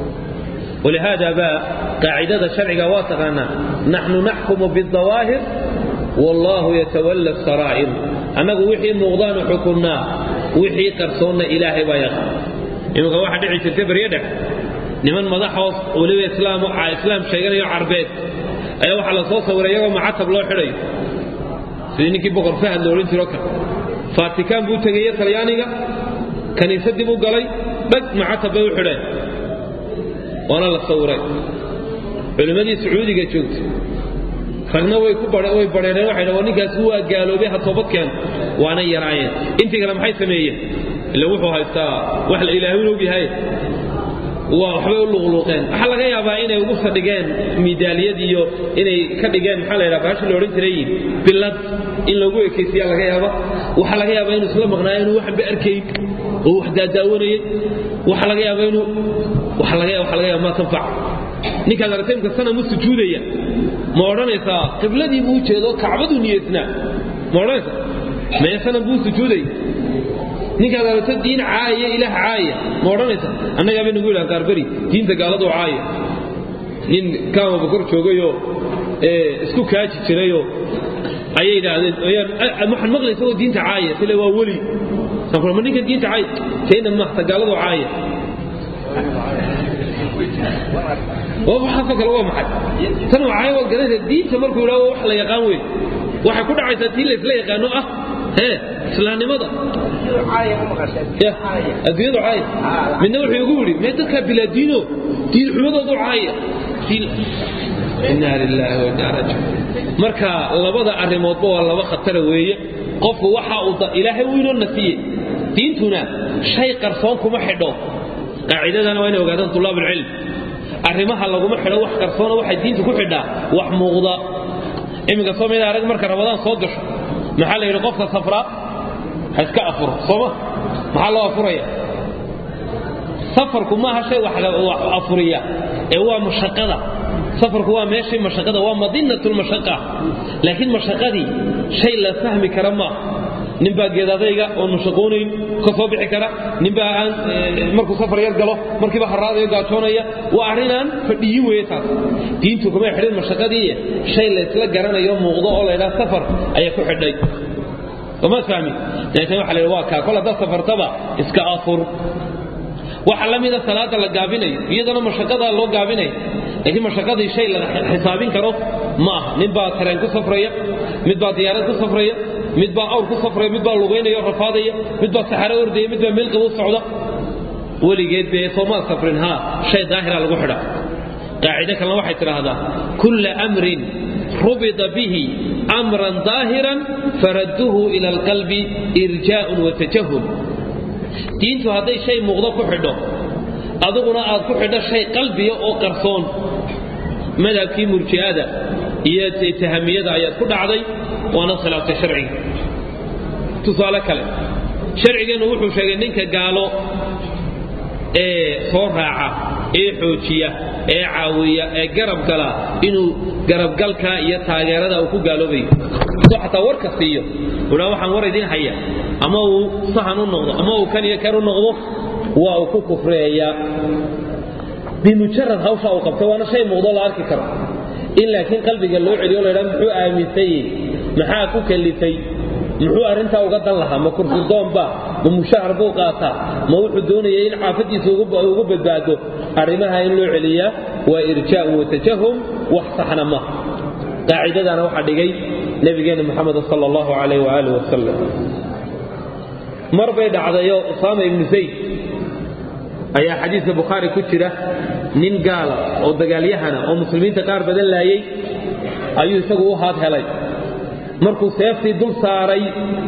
walihaada baa qaacidada sharciga waa taqaanaa naxnu naxkumu bidawaahir wallaahu yatawalla saraa'ir annagu wixii muuqdaanu xukunnaa wixii qarsoonna ilaahay baa yaqaan iminka waxaa dhici jirtay baryo dhex niman madaxoos weliba islaam islaam sheeganayo carbeed ayaa waxaa la soo sawiray iyagoo macatab loo xidhayo sidii ninkii boqor fahad la odhan jiro kale faatikaan buu tegeye talyaaniga kaniisadii buu galay dhag macatab bay u xidheen waana la sawiray culimmadii sacuudiga joogtay ragna way ku way badheereen waxay dhaheen ninkaasi waa gaaloobay ha toobad keeno waana yaraayeen intii kale maxay sameeyeen ila wuxuu haystaa wax la ilaahay og yahay waa waxbay u luqluuqeen waxaa laga yaabaa inay ugu sadhigeen miidaaliyad iyo inay ka dhigeen maxaa la yidhaha baashi la odhan jiray billad in loogu ekaysiya laga yaaba waxaa laga yaabaa inuu isla maqnaayo inuu waxba arkayn oo wax daadaawanayay waxaa laga yaabaa inuu waxaa laga waxaa laga yaaba ma tanfac ninkaad aragtay imka sanamu sujuudaya ma odhanaysaa qibladii buu jeedo kacbaduu niyeysnaa ma odhanaysaa mee sanam buu sujuuday ninkaad aragto diin caaya ilaah caaya ma odhanaysaa annagaa bay nagu yidhaha qaarberi diinta gaaladoo caaya nin kaamaba kor joogayoo isku kaaji jirayoo ayay yidhaahdeen waxaan maqlay isagoo diinta caaya sile waa weli ma ninkan diinta caaya tayna mahta gaaladoo caaya waxaasoo kale waa maxay tan waxay waad garanaysaa diinta markuu yidhaho wax la yaqaan weyn waxay ku dhacaysaa tii la isla yaqaano ah hee islaamnimada adduunyadu caaya midna wuxuu igu yidhi mee dadkaa bilaa diino diin xumadoodu caaya inna lilaahi wa inna rajiun marka labada arrimoodba waa laba khatara weeye qofku waxa uu ilaahay wuu inoo nafiyey diintuna shay qarsoon kuma xidho qaacidadana waa inay ogaadaan tulaab alcilm arrimaha laguma xidho wax qarsoona waxay diinta ku xidhaa wax muuqda iminka soo mid arag marka ramadaan soo gasho maxaa la yidhi qofka safraa ha iska afuro sooma maxaa loo afuraya safarku maaha shay wax afuriya ee waa mashaqada safarku waa meeshii mashaqada waa madinatulmashaqa laakiin mashaqadii shay la fahmi kara maaha ninbaa geedadayga oon mashaqoonayn ka soo bixi kara ninbaa aan markuu safar yar galo markiiba haraadayo gaajoonaya waa arrinaan fadhiyin weeye taas diintu kuma xidhin mashaqadii shay la isla garanayo muuqdo oo laydhaha safar ayaa ku xidhay somaad fahmi dabeetana waxa la yidhi waa kaa kol haddaad safartaba iska afur waxa la mida salaada la gaabinayo iyadana mashaqadaa loo gaabinayo laakiin mashaqadii shay la xisaabin karo ma aha nin baa tareen ku safraya mid baa diyaarad ku safraya mid baa awr ku safraya mid baa lugaynaya rafaadaya mid baa saxaro ordaya mid baa meel qabow socda weligeed bee soomaad safrin haa shay daahira lagu xidha qaacido kalena waxay tidhaahdaa kulla amrin rubida bihi amran daahiran faradduhu ila alqalbi irjaa'un wa tajahul diintu hadday shay muuqdo ku xidho aduguna aad ku xidho shay qalbiya oo qarsoon madhabkii murji'ada iyo tahamiyada ayaad ku dhacday waana khilaaftay sharciga tusaale kale sharcigeennu wuxuu sheegay ninka gaalo ee soo raaca ee xoojiya ee caawiya ee garab gala inuu garabgalka iyo taageerada uu ku gaaloobayo soo xataa warka siiyo uhaa waxaan war idiin haya ama uu sahan u noqdo ama uu kan iyo kan u noqdo waa uu ku kufreeyaa bimujarad hawsha uu qabtay waana shay muuqdo la arki karo in laakiin qalbiga loo celiyo laydhaa muxuu aaminsanyey maxaa ku kalifay muxuu arrintaa uga dan lahaa ma kurkurdoonba ma mushahar buu qaataa ma wuxuu doonaya in caafadiisa ugu badbaado arrimaha in loo celiyaa waa irjaa'un watajahum wax saxna ma qaacidadana waxaa dhigay nabigeenna moxamed sal allahu calayh waaalih wasalam mar bay dhacdayo usaama ibnu zayd ayaa xadiiska bukhaari ku jira nin gaala oo dagaalyahana oo muslimiinta qaar badan laayay ayuu isagu u haad helay markuu seeftii dul saaray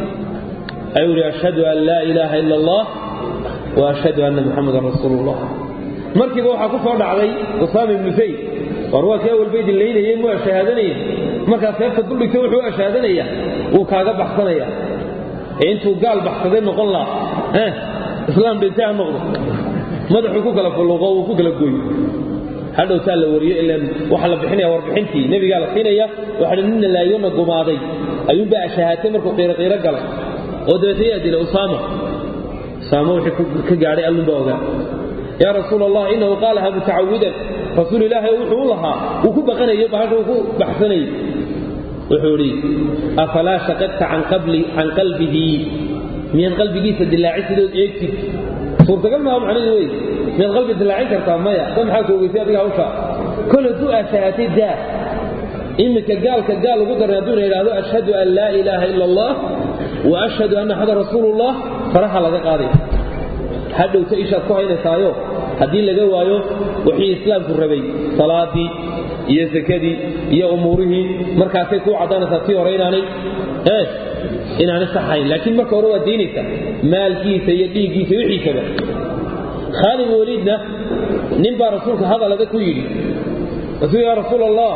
ayuu ihi ashhadu an laa ilaaha ila allah wa ashhadu anna muxamadan rasuulullah markiiba waxaa ku soo dhacday usaama ibnu zayd war waa kii awalba idin laynayey muu ashahaadanaya markaa seefta duldhigta wuxuu ashahaadanaya wuu kaaga baxsanaya ee intuu gaal baxsaday noqon laha islaam dhintay ha noqdo madaxuu ku kala fulluqo uu ku kala gooyo hadhowtaa la wariyo ilan waxaa la bixinaya warbixintii nebigaa la siinaya waxaa nina laayona gumaaday ayuunbaa ashahaatay markuu qiiroqiiro galay oo dabeetna yaa dilay usaama usaama wixii ka gaadhay allunbaa ogaa yaa rasuul allah inahu qaalaha mutacawidan rasuul ilaahay wuxuu u lahaa wuu ku baqanayo bahasha uu ku baxsanayay wuxuu idhi afalaa shaqadta can qalbihi miyaad qalbigiisa dilaaci sidood eegtid suurtagal maaha macnaheedu wey miyaad qalbi dilaacin kartaa maya da maxaa ku ogeysay adiga hawshaa kol hadduu ashahaatay daa iminka gaalka gaal ugu daran hadduuna yidhaahdo ashhadu an laa ilaaha ila allah wa ashhadu anna axadan rasuulullah faraha laga qaadaya hadhowta ishaad ku haynaysaayo haddii laga waayo wixii islaamku rabay salaadii iyo sakadii iyo umuurihii markaasay kuu caddaanaysaa tii hore inaanay ee inaanay saxayn laakiin marka hore waa diinaysa maalkiisa iyo dhiiggiisa wixiisaba khaalid waliidna nin baa rasuulka hadal adag ku yidhi rasuul yaa rasuul allah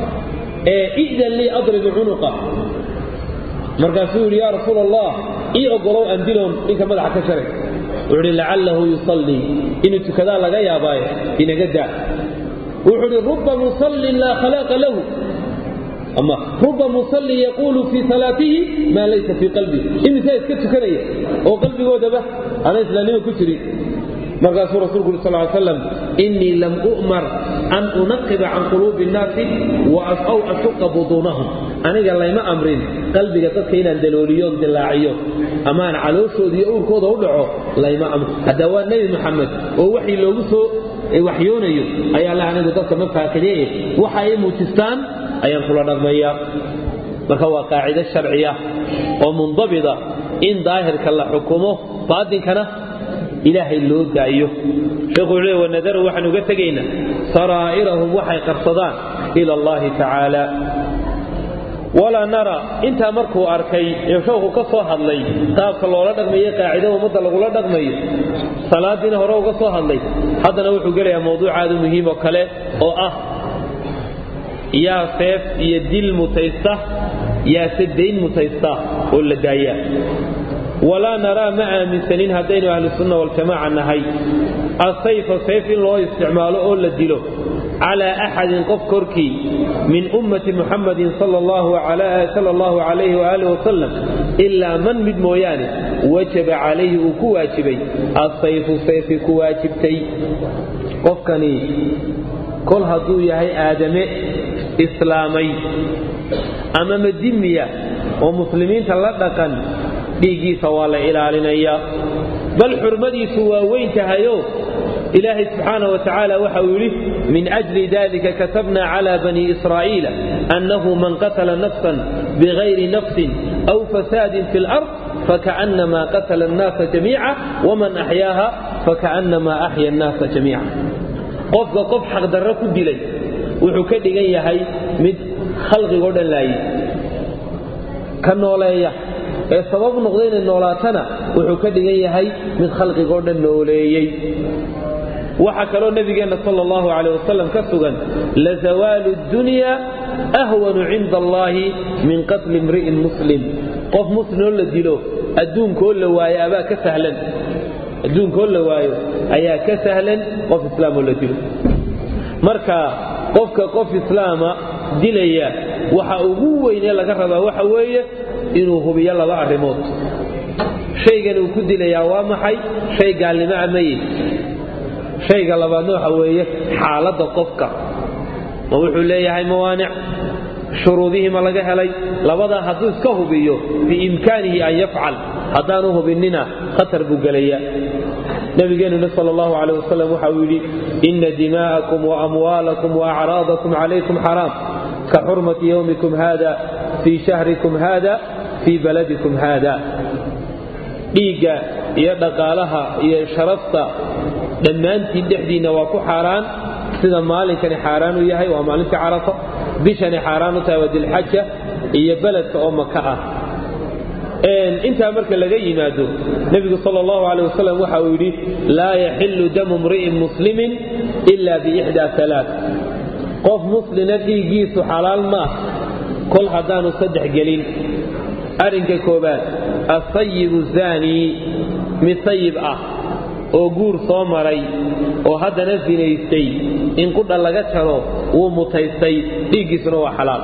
ee idan lii adribu cunuqa markaasuu yidhi yaa rasuul allah ii ogolow andiloon ninka madaxa ka sharay wuxuu idhi lacallahu yusallii inuu tukadaa laga yaabaaye inaga daa wuxuu idhi ruba musallin laa khalaaqa lahu ama ruba musallin yaquulu fii salaatihi maa laysa fii qalbihi imisaa iska tukanaya oo qalbigoodaba ana islaamnimo ku jirin markaasuu rasuulku uri sal slam innii lam u'mar an unaqiba can quluubi innaasi aw ashuqa buduunahum aniga layma amrin qalbiga dadka inaan dalooliyoon dilaaciyo amaan calooshooda iyo uurkooda u dhaco layma amrin hadda waa nebi muxamed oo waxii loogu soo waxyoonayo ayaa la anigu dadka ma faakidee waxa ay muujistaan ayaan kula dhaqmayaa marka waa qaacido sharciya oo mundabida in daahirka la xukumo baatinkana ilaahay loo daayo sheekhu wuxuu leey wanadaru waxaan uga tegaynaa saraa'irahum waxay qarsadaan ila allahi tacaala walaa nara intaa markuu arkay ee sheekhu ka soo hadlay qaabka loola dhaqmayo qaacida ummadda lagula dhaqmayo salaadiina hore uga soo hadlay haddana wuxuu gelayaa mawduucaadu muhiim oo kale oo ah yaa seef iyo dil mutaysta yaase dayn mutaysta oo la daayaa walaa naraa ma aaminsanin haddaynu ahlusunna waljamaaca nahay asayfa sayf in loo isticmaalo oo la dilo calaa axadin qof korkii min ummati muxamadin sala allahu calayhi waaalih wasalam ilaa man mid mooyaane wajaba calayhi uu ku waajibay asayfu sayfi ku waajibtay qofkani kol hadduu yahay aadame islaamay ama madimiya oo muslimiinta la dhaqan dhiiggiisa waa la ilaalinayaa bal xurmadiisu waa weyn tahayo ilaahay subxaana wa tacaala waxa uu yidhi min ajli dalika katabna cala bani israa'iila annahu man qatala nafsan bigayri nafsin aw fasaadin fi lard fakaأnama qatala الnaasa jamiica waman axyaaha fakaأnama axya الnaasa jamiica qofka qof xaqdarro ku dilay wuxuu ka dhigan yahay mid khalqigoo dhan laayay ka nooleeya ee sabab noqda inay noolaatana wuxuu ka dhigan yahay mid khalqigoo dhan nooleeyey waxaa kaloo nabigeenna sal allahu caleyh wasalam ka sugan lazawaalu dunya ahwanu cinda allaahi min qatli imri'in muslim qof muslimoo la dilo adduunkoo la waayo abaa ka sahlan adduunkoo la waayo ayaa ka sahlan qof islaamoo la dilo marka qofka qof islaama dilaya waxa ugu weynee laga rabaa waxa weeye inuu hubiyo laba arrimood shaygan uu ku dilayaa waa maxay shay gaalnimo amaye shayga labaadna waxa weeye xaaladda qofka ma wuxuu leeyahay mawaanic shuruudihii ma laga helay labadaa hadduu iska hubiyo biimkaanihi an yafcal haddaanu hubinnina khatar buu gelaya nabigeenuna sal allahu caleyh wasalam waxa uu yidhi ina dimaa'akum waamwaalakum waacraadakum calaykum xaraam ka xurmati yowmikum hada fii shahrikum hada fii baladikum hada dhiigga iyo dhaqaalaha iyo sharafta dhammaantiin dhexdiinna waa ku xaaraan sida maalinkani xaaraan u yahay waa maalintii carafa bishani xaaraan u tahay waa dilxaja iyo beledka oo maka ah intaa marka laga yimaado nebigu sal allahu aleyh wasalam waxa uu yidhi laa yaxillu damu mri'in muslimin ila biixdaa alaa qof muslina dhiiggiisu xalaal maah kol haddaanu saddex gelin arrinka koobaad asayibu zaanii mid sayib ah oo guur soo maray oo haddana sinaystay in qudha laga jaro wuu mutaystay dhiiggiisuna waa xalaal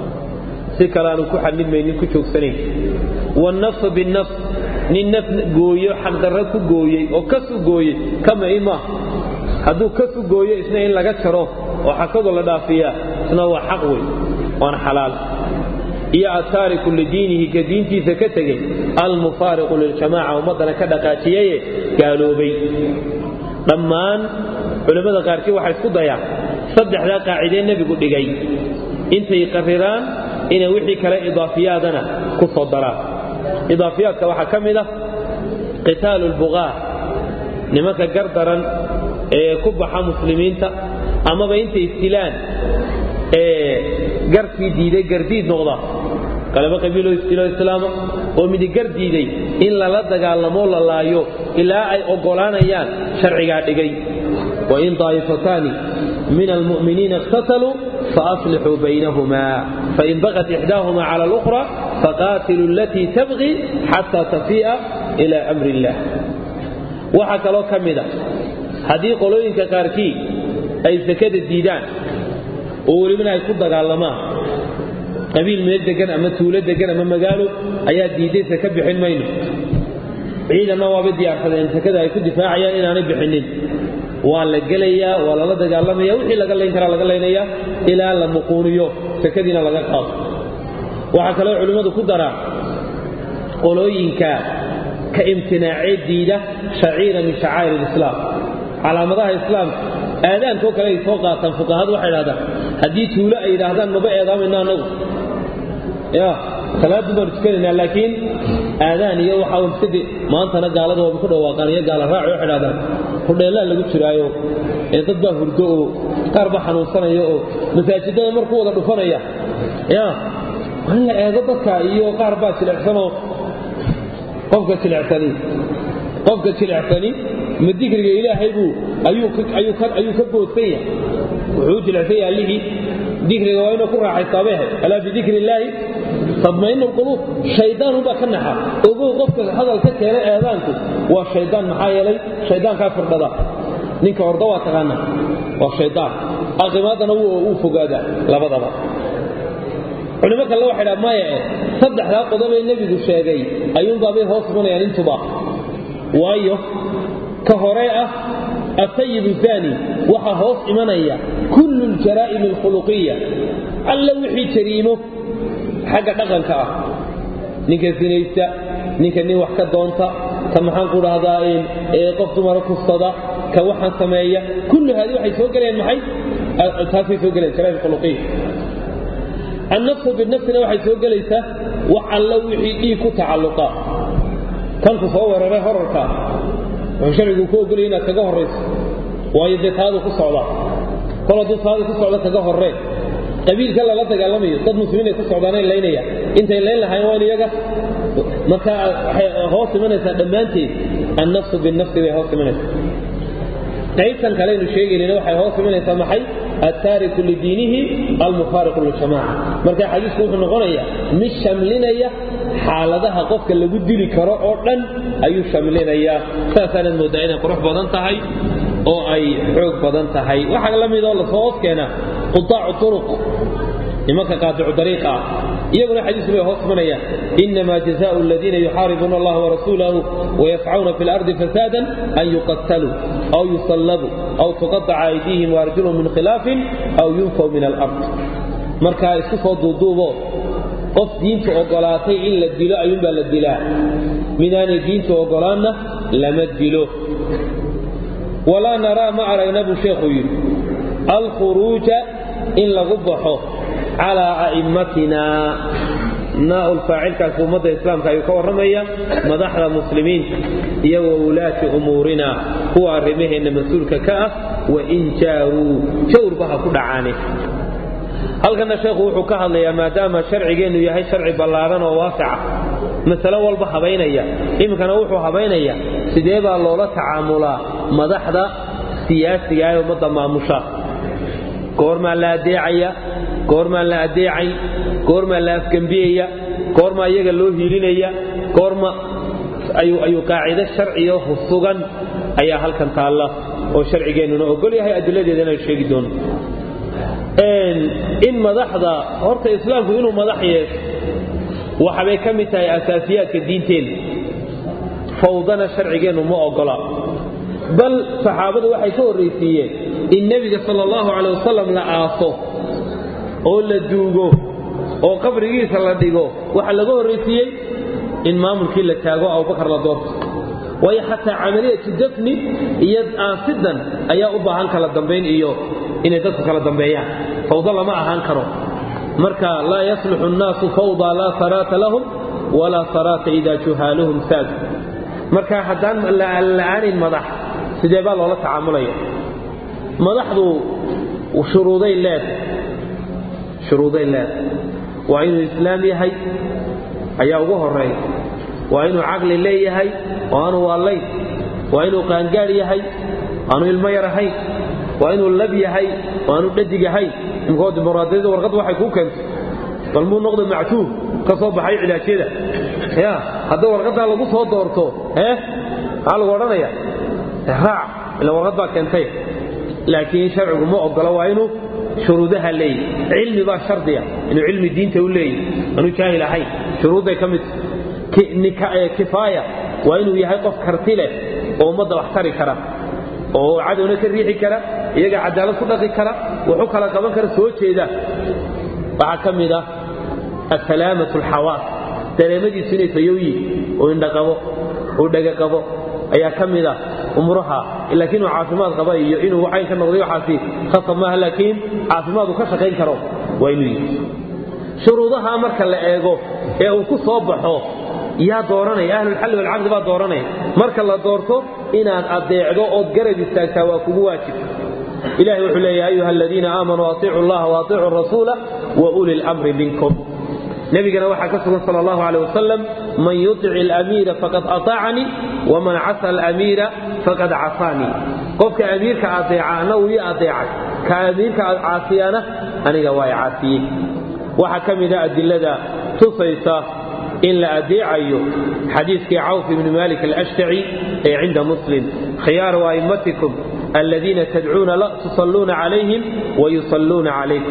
si kale aanu ku xadmidmaynin ku joogsanayn wannafsu binnafs nin naf gooyo xaqdarro ku gooyey oo kasu gooyey kamai maaha hadduu kasu gooyo isna in laga jaro oo xasadu la dhaafiyaa isna waa xaq wey waana xalaal iyo ataariku lidiinihi ka diintiisa ka tegey almufaariqu liljamaaca ummaddana ka dhaqaajiyeye gaaloobay dhammaan culimmada qaarkii waxay isku dayaan saddexdaa qaacidee nebigu dhigay intay qariraan inay wixii kale idaafiyaadana ku soo daraan idaafiyaadka waxaa ka mid ah qitaalu lbuqaa nimanka gardaran ee ku baxa muslimiinta amaba intay istilaan ee garkii diiday gardiid noqda qalaba qabiiloo istilo islaama oo midigar diiday in lala dagaalamoo la laayo ilaa ay oggolaanayaan sharcigaa dhigay wain daa'ifataani min almu'miniina iqtataluu faaslixuu baynahumaa fain bagat ixdaahuma cala alukhra faqaatiluu alatii tabqi xataa tafii'a ila amri illah waxaa kaloo ka mida haddii qolooyinka qaarkii ay sakada diidaan oo welibana ay ku dagaalamaan qabiil meel degan ama tuulo degan ama magaalo ayaa diiday saka bixin mayno ciidanna waabay diyaarsadeen sakada ay ku difaacayaan inaanay bixinin waa la gelayaa waa lala dagaalamaya wixii laga layn karaa laga laynayaa ilaa la muquuniyo sakadiina laga qaado waxaa kaloo culimmadu ku daraa qolooyinka ka imtinaacee diida shaciira min shacaa'ir alislaam calaamadaha islaamka aadaankoo kale ay soo qaataan fuqahadu waxay dhahdaan haddii tuulo ay yidhaahdaan maba eedaamayno annagu ya salaaddu baanu tukanaynaa laakiin aadaan iyo waxaa iskade maantana gaalada waaba ku dhawaaqaan iyo gaala raaci waxay dhahdaan hudheellaa lagu jiraayo ee dad baa hurdo oo qaar baa xanuunsanaya oo masaajidada marku wada dhufanaya ya waa in la eego dadka iyo qaar baa jilecsanoo qofka jilecsani qofka jilecsani ma dikriga ilaahay buu ayuu ka boodsan yahay wuxuu u jilecsan yahay allihii dikriga waa inuu ku raaxaystaabehe alaa bidikri illaahi tadmainu lquluub shaydaan unbaa ka naxa ogow qofka hadal ka keenay eedaanku waa shaydaan maxaa yeelay shaydaankaa firdhada ninka orda waa taqaana waa shaydaan aqimaadana wuu fogaadaa labadaba culimo kale waxay dhaa maya eh saddexdaa qodobee nebigu sheegay ayuunbaabay hoos imanayaan intuba waayo ka hore ah asayibu zani waxaa hoos imanaya kullu ljaraa'im alkhuluqiya alla wixii jariimo xagga dhaqanka ah ninka sinaysta ninka nin wax ka doonta ka maxaan ku dhahdaa qof dumara kufsada ka waxaan sameeya kullu haadi waxay soo gelayaan maxay taasay soo gelayaan jaraa'im khuluqiya annafsu binafsina waxay soo gelaysaa wax alla wixii dhiig ku tacalluqa kanku soo weeraray horarka wuxuu sharcigu ku ogolaya inaad kaga horrayso waayo dee taadu ku socda kol hadduu taadu ku socda kaga horreen qabiilka lala dagaalamayo dad muslimiinay ku socdaanay laynaya intay layn lahayn waa in iyaga marka waxay hoos imanaysaa dhammaanteed annafsu binafsi bay hoos imanaysaa qaybtan kaleynu sheegaynina waxay hoos imanaysaa maxay attaariku lidiinihi almufaariqu liljamaaca marka xadiisku wuxuu noqonayaa mid shamlinaya xaaladaha qofka lagu dili karo oo dhan ayuu shamlinayaa saasaanaad mooddaa inay qurux badan tahay oo ay xoog badan tahay waxaa la midoo lasoo hoos keenaa qutaacu uruq nimanka qaadicu dariiqa ah iyaguna xadiisku bay hoos imanayaan inamaa jazaau aladiina yuxaaribuuna allaha warasuulahu wayascauna fi lardi fasaadan an yuqataluu aw yusallabuu aw tuqaطaca aydiihim waarjulhum min khilaafin aw yunfaw min alard markaa isku soo duuduubo qof diintu ogolaatay in la dilo ayuunbaa la dilaa midaanay diintu ogolaanna lama dilo walaa naraa ma aragna buu sheekhuu yidhi alkhuruuja in lagu baxo calaa a'immatina naa'ul faacilkaasi ummadda islaamka ayuu ka warramaya madaxda muslimiinta iyo wa wulaati umuurina kuwa arrimaheenna mas-uulka ka ah wain jaaruu jawrba ha ku dhacaane halkana sheekhu wuxuu ka hadlayaa maadaama sharcigeennu yahay sharci ballaaran oo waasica masalo walba habaynaya iminkana wuxuu habaynaya sidee baa loola tacaamulaa madaxda siyaasiga ee ummadda maamusha goormaa la adeecaya goormaan la adeecayn goormaa la afgembiyaya goormaa iyaga loo hiilinaya goorma ayuu qaacido sharciyo sugan ayaa halkan taalla oo sharcigeennuna ogol yahay adiladeedana ay sheegi doono in madaxda horta islaamku inuu madax yeesho waxabay ka mid tahay asaasiyaadka diinteenna fawdana sharcigeennu ma ogola bal saxaabadu waxay ka horraysiiyeen in nebiga sala allahu calay wasalam la aaso oo la duugo oo qabrigiisa la dhigo waxaa laga horraysiiyey in maamulkii la taago abubakar la doorto waayo xataa camaliyatu dafni iyo aasidan ayaa u baahan kala dambayn iyo inay dadku kala dambeeyaan fawdo lama ahaan karo marka laa yasluxu annaasu fawda laa saraata lahum walaa saraata idaa juhaaluhum saadu marka haddaan la'aanin madax sidee baa loola tacaamulaya madaxdu shuruuday leedahay shuruuday leedahay waa inuu islaam yahay ayaa ugu horeeya waa inuu caqli leeyahay oo aanu waalayn waa inuu qaangaadh yahay aanu ilmo yar ahayn waa inuu lab yahay oo aanu dhadig ahayn imkoo dimuqraadiyadda warqadda waxay kuu keentay bal muu noqda mactuub ka soo baxay cilaajyada ya haddii warqaddaa lagu soo doorto ee maxaa lagu odhanaya raac ila warqad baa keentay laakiin sharcigu ma ogola waa inuu shuruudaha leeyahy cilmi baa shardiya inuu cilmi diinta u leeyahy aanu jaahil ahayn shuruudday ka mid kifaaya waa inuu yahay qof karti leh oo ummadda wax tari kara oo cadowna ka riixi kara iyaga cadaalad ku dhaqi kara wuxu kala qaban kara soo jeeda waxaa ka mid ah asalaamatu alxawaas dareemadiisu inay fayow yihin oo indhaqabo oo dhegaqabo ayaa ka mid ah umuraha laakiin uu caafimaad qaba iyo inuu cayn ka noqday waxaasi khasab maaha laakiin caafimaad uu ka shaqayn karo waa inuu yihi shuruudaha marka la eego ee uu ku soo baxo yaa dooranaya ahlulxalli walcaqdi baa dooranaya marka la doorto inaad adeecdo ood garab istaagtaa waa kugu waajib ilahi wuxuu leeya ayuha aladiina aamanuu atiicu allaha waatiicu rasuula wa uli lmri minkum nabigana waxaa ka sugan sal allahu aleh wasalam man yutic alamiira faqad aطaacanii waman casa alamiira faqad casaanii qofka amiirka adeeca ana uu ii adeecay ka amiirka caasiyana aniga waa caasiyey waxaa ka mida adilada tusaysa in la adeecayo xadiiskii cawf ibni malik alashtaci ee cinda muslim khiyaaru a'immatikum aladiina tadcuuna tusalluuna calayhim wayusalluuna calaykum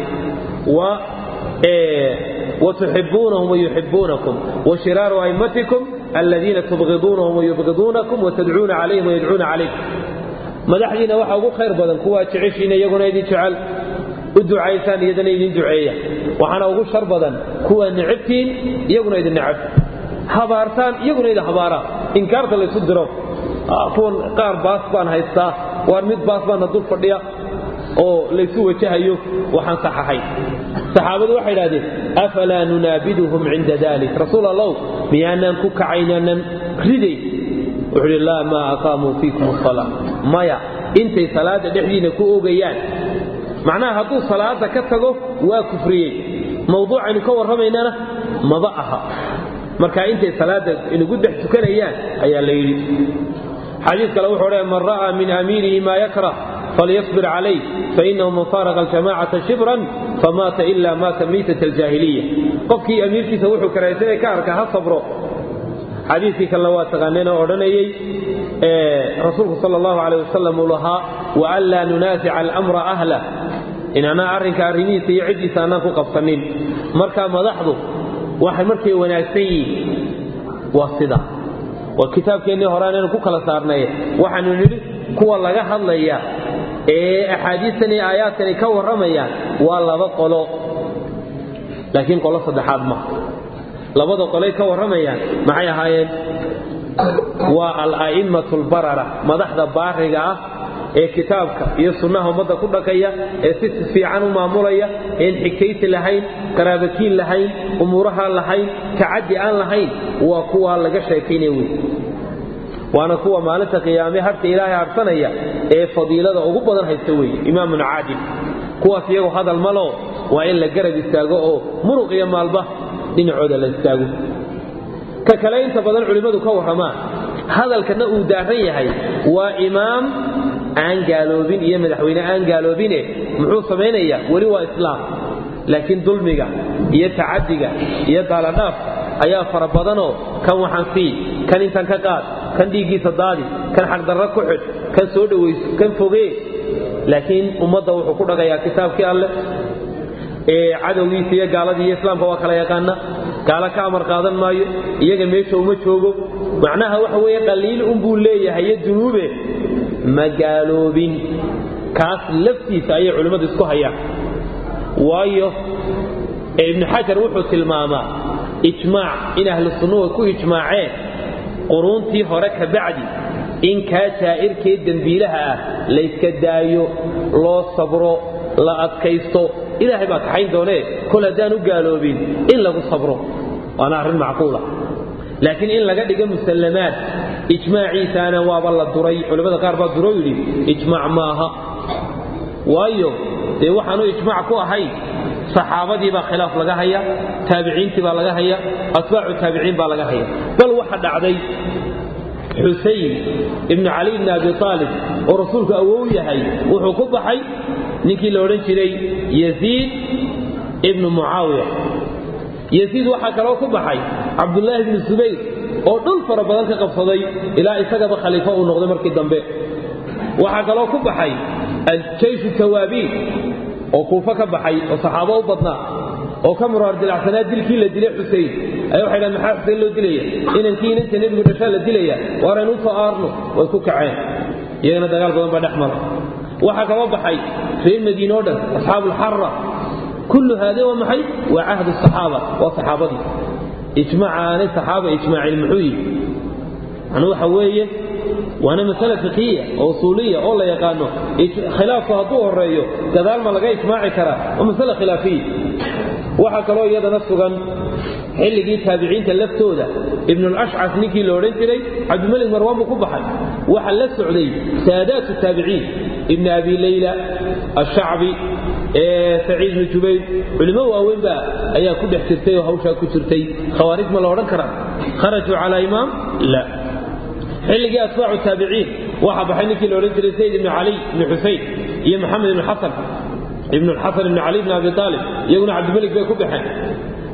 وتحبونهم ويحبونكم وشرار أئمتكم الذين تبغضونهم ويبغضونكم وتدعون عليهم ويدعون عليكم madaxdiina waxa ugu khayr badan kuwaa jeceshiina iyaguna idin jecel u ducaysaan iyadana idin duceeya waxaana ugu shar badan kuwaa necabtiin iyaguna idin necab habaartaan iyaguna idin habaaraan inkaarta laysu diro kuwan qaar baas baan haystaa waar mid baas baana dul fadhiya oo laysu wajahayo waxaan saxahay saxaabadu waxay idhahdeen afalaa nunaabiduhum cinda dalik rasuul allow miyaanaan ku kacaynaanan riday wuxuu idhi laa maa aqaamuu fiikum asalaa maya intay salaadda dhexdiina ku ogayaan macnaha hadduu salaada ka tago waa kufriyey mawduucaynu ka warramaynana maba aha marka intay salaadda inagu dhex tukanayaan ayaa la yidhi xadiis kale wuxuu odhaya man ra'aa min amiirihi maa yakrah فليصبر عليه فإنه من فارق الجماعة شبرا فمات إلا مات ميتة الجاهلية قفكي أمير كي سوحو كرايسة كارك ها صبرو حديثي كاللوات تغنينا أردنيي إيه رسولك صلى الله عليه وسلم لها وألا ننازع الأمر أهله إن أنا أرنك أرنيسي يعدي ساناكو قبطنين مركا مضحضو واحد مركي وناسي والصدا والكتاب كأني هرانا كوكا لسارناي وحن نريد kuwa laga hadlaya ee axaadiistan iyo aayaadkani ka warramayaan waa laba qolo laakiin qolo saddexaad ma labada qolay ka warramayaan maxay ahaayeen waa al-a'immatu albarara madaxda baariga ah ee kitaabka iyo sunnaha ummadda ku dhaqaya ee si fiican u maamulaya een xigtaysi lahayn qaraabakiin lahayn umuuraha lahayn tacaddi aan lahayn waa kuwa laga sheekaynaya wey waana kuwa maalinta qiyaame harka ilaahay harsanaya ee fadiilada ugu badan haysta weeye imaamun caadil kuwaas iyagu hadal malo waa in la garab istaago oo muruq iyo maalba dhinacooda la istaago ka kale inta badan culimmadu ka warramaan hadalkana uu daaran yahay waa imaam aan gaaloobin iyo madaxweyne aan gaaloobine muxuu samaynayaa weli waa islaam laakiin dulmiga iyo tacadiga iyo daaladhaafka ayaa fara badanoo kan waxaan sii kan intan ka qaad kan dhiiggiisa daadi kan xagdarra ku xidh kan soo dhowayso kan fogee laakiin ummadda wuxuu ku dhagayaa kitaabkii alleh ee cadowgiisa iyo gaaladii iyo islaamka waa kala yaqaana gaalo ka amar qaadan maayo iyaga meesha uma joogo macnaha waxa weeye qaliil unbuu leeyahay iyo dunuube ma gaaloobin kaas laftiisa ayay culimmadu isku hayaan waayo ibnu xajar wuxuu tilmaamaa ijmaac in ahlu sunnuhu ku ijmaaceen quruuntii hore ka bacdi in kaa jaa'irkee dembiilaha ah layska daayo loo sabro la adkaysto ilaahay baa kaxayn doonee kol haddaan u gaaloobin in lagu sabro waana arrin macquula laakiin in laga dhigo musallamaad ijmaaciisaana waaba la duray culimmada qaar baa duro yidhi ijmaac maaha waayo dee waxaanu ijmaac ku ahayn saxaabadii baa khilaaf laga haya taabiciintii baa laga haya atbaacu taabiciin baa laga haya bal waxa dhacday xusayn ibnu cali ibni abi aalib oo rasuulku awow yahay wuxuu ku baxay ninkii la odhan jiray yaziid ibnu mucaawiya yaziid waxaa kaloo ku baxay cabdullaahi ibnu subayr oo dhul fara badan ka qabsaday ilaa isagaba khaliifo uu noqday markii dambe waxaa kaloo ku baxay aljayshu tawaabiin oo kuufo ka baxay oo saxaabo u badnaa oo ka muraar dilacsanaa dilkii la dilay xusein ayaa waxay dhahan maxaa xusein loo dilaya inankii inanta nebigu dhashaa la dilaya waaraynu u soo aarno way ku kaceen iyagana dagaal badan baa dhex mara waxaa kaba baxay reer madiine o dhan asxaabuulxarra kullu haade waa maxay waa cahdu saxaaba waa saxaabadii ijmaaca aanay saxaaba ijmaacin muxuu yihi macnuu waxa weeye waana masale fiqiya oo usuuliya oo la yaqaano khilaafku hadduu horeeyo gadaal ma laga ijmaaci karaa waa masale khilaafiya waxaa kaloo iyadana sugan xilligii taabiciinta laftooda ibnulashcas ninkii la odhan jiray cabdimalik marwaan buu ku baxay waxa la socday saadaatu taabiciin ibni abi leyla ashacbi saciid bnu jubayr culimo waaweyn baa ayaa ku dhex jirtay oo hawshaa ku jirtay khawaarij ma la odhan karaa kharajuu calaa imaam la xilligii atbaacu taabiciin waxaa baxay ninkii la odhan jiray sayd ibnu cali ibni xusayn iyo maxamed ibnu xasan ibnu xasan ibnu cali ibni abi aalib iyaguna cabdimalik bay ku baxeen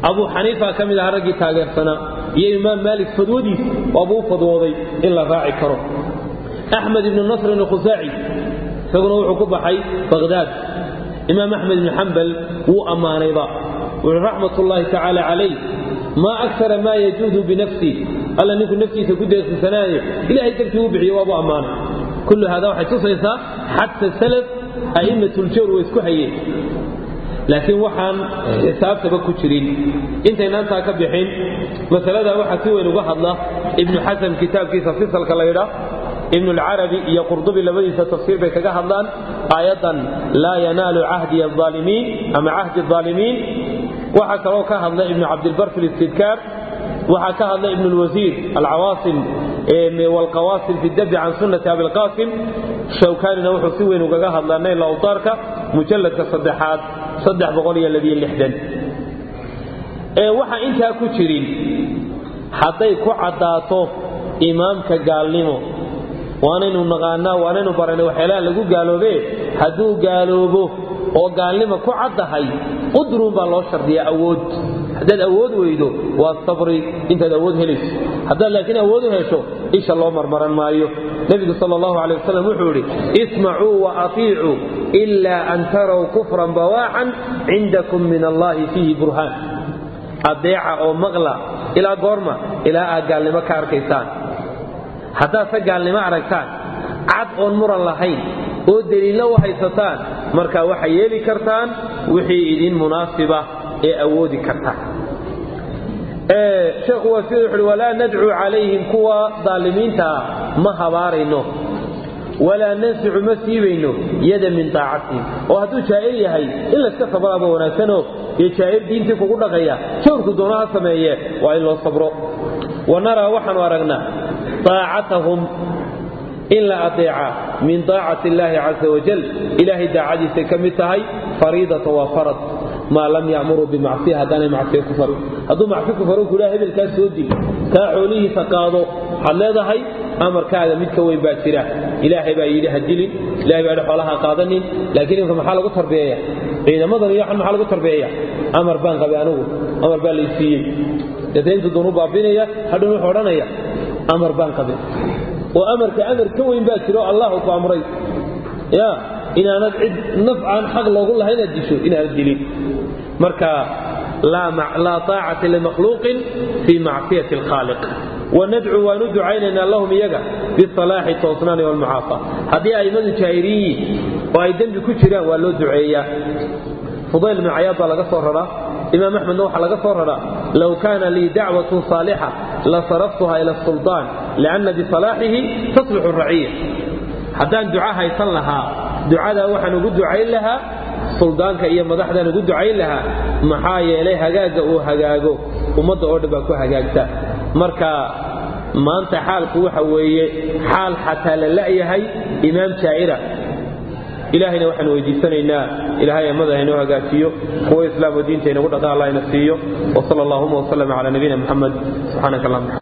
abuu xaniifa ka mid aha raggii taageersanaa iyo imaam maalik fadwadiis waabuu u fadwooday in la raaci karo axmed ibnu nasrin alkhusaaci isaguna wuxuu ku baxay baqhdaad imaam axmed ibnu xambal wuu ammaanayba wuxuu raxmat ullaahi tacaala calayh maa akara maa yajuudu binafsii alla ninku naftiisa ku deeqsisanaaye ilahay dartii uu bixiye waabuu ammaanay kullu hada waxay tusaysaa xata salaf a'immatuljoor way isku hayeen laakiin waxaan xisaabtaba ku jirin intaynantaa ka bixin masalada waxaa si weyn uga hadla ibnu xasan kitaabkiisa fisalka la ydhaa ibnu lcarabi iyo qurdubi labadiisa tafsiir bay kaga hadlaan aayaddan laa yanaalu cahdi aalimiin ama cahdi aalimiin waxaa kaloo ka hadla ibnu cabdilbar fi listidkaar waxaa ka hadla ibnu lwasiir alcawaasim wlqawaasim fi dabi can sunnati abilqaasim shawkaanina wuxuu si weyn ugaga hadlaa nayl awtaarka mujalladka saddexaad waxa intaa ku jirin hadday ku caddaato imaamka gaalnimo waanaynu naqaanaa waanaynu baranay waxyaalaha lagu gaaloobe hadduu gaaloobo oo gaalnimo ku caddahay udruun baa loo shardiyaa awood haddaad awood weydo waa sabri intaad awood helayso haddaad laakiin awood u hesho isha loo marmaran maayo nebigu sal allahu alay wasalam wuxuu idhi ismacuu wa atiicuu ilaa an taraw kufran bawaaxan cindakum min allahi fiihi burhaan adeeca oo maqla ilaa goorma ilaa aad gaalnimo ka arkaysaan haddaadse gaalnimo aragtaan cad oon muran lahayn oo deliillo u haysataan markaa waxay yeeli kartaan wixii idin munaasiba ee awoodi kartaan sheekhu waa sida wuxuuhi walaa nadcuu calayhim kuwa daalimiintaa ma habaarayno walaa nansicu ma siibayno yada min taacatihim oo hadduu jaa'ir yahay in layska sabraaba wanaagsanoo iyo jaa'ir diintii kugu dhaqaya jawrku doona ha sameeye waa in loo sabro wa naraa waxaanu aragnaa taacatahum in la adeeca min taacati illaahi casa wajal ilaahay daacadiisay ka mid tahay fariidata waa farad maa lam yacmuruu bimacsiya haddaanay macsiya ku farin hadduu macsi ku faro kulaa hebelkaa soo dil kaa xoolihiisa qaado waxaad leedahay amarkaaga mid ka weyn baa jira ilaahay baa yidhi ha dilin ilahay baa yidhi xoolaha qaadanin laakiin imka maxaa lagu tarbiyeeya ciidamadan iyo waxan maxaa lagu tarbiyeeya amar baan qabay anigu amar baa lay siiyey daintu doonu baabinaya hadhow wuxuu odhanaya amar baan qabay oo amarka amar ka weyn baa jiro allahu ku amray ya inaanad cid naf aan xaq loogu lahay inaad disho inaanad dilin marka laa taacata limakhluuqin fii macsiyati alkhaaliq wanadcuu waanu ducaynaynaa lahum iyaga bisalaaxi toosnaani walmucaafa haddii a'immadu jaahiriyiin oo ay dembi ku jiraan waa loo duceeyaa fudayl ibnu cayaad baa laga soo raraa imaam axmedna waxaa laga soo raraa low kaana lii dacwatun saalixa la saraftuha ila sulطaan lianna bisalaaxihi taslixu raciya haddaan duca haysan lahaa ducadaa waxaan ugu ducayn lahaa suldaanka iyo madaxdaan ugu ducayn lahaa maxaa yeelay hagaagga uu hagaago ummadda oo dhan baa ku hagaagta marka maanta xaalku waxa weeye xaal xataa la la'yahay imaam jaa'ira ilaahayna waxaan weydiisanaynaa ilahay ammada haynoo hagaajiyo kuwa islaam oo diinta inagu dhaqa allah ina siiyo wsal allahuma wslm cala nabiyina muxamed subxaanaka allahuma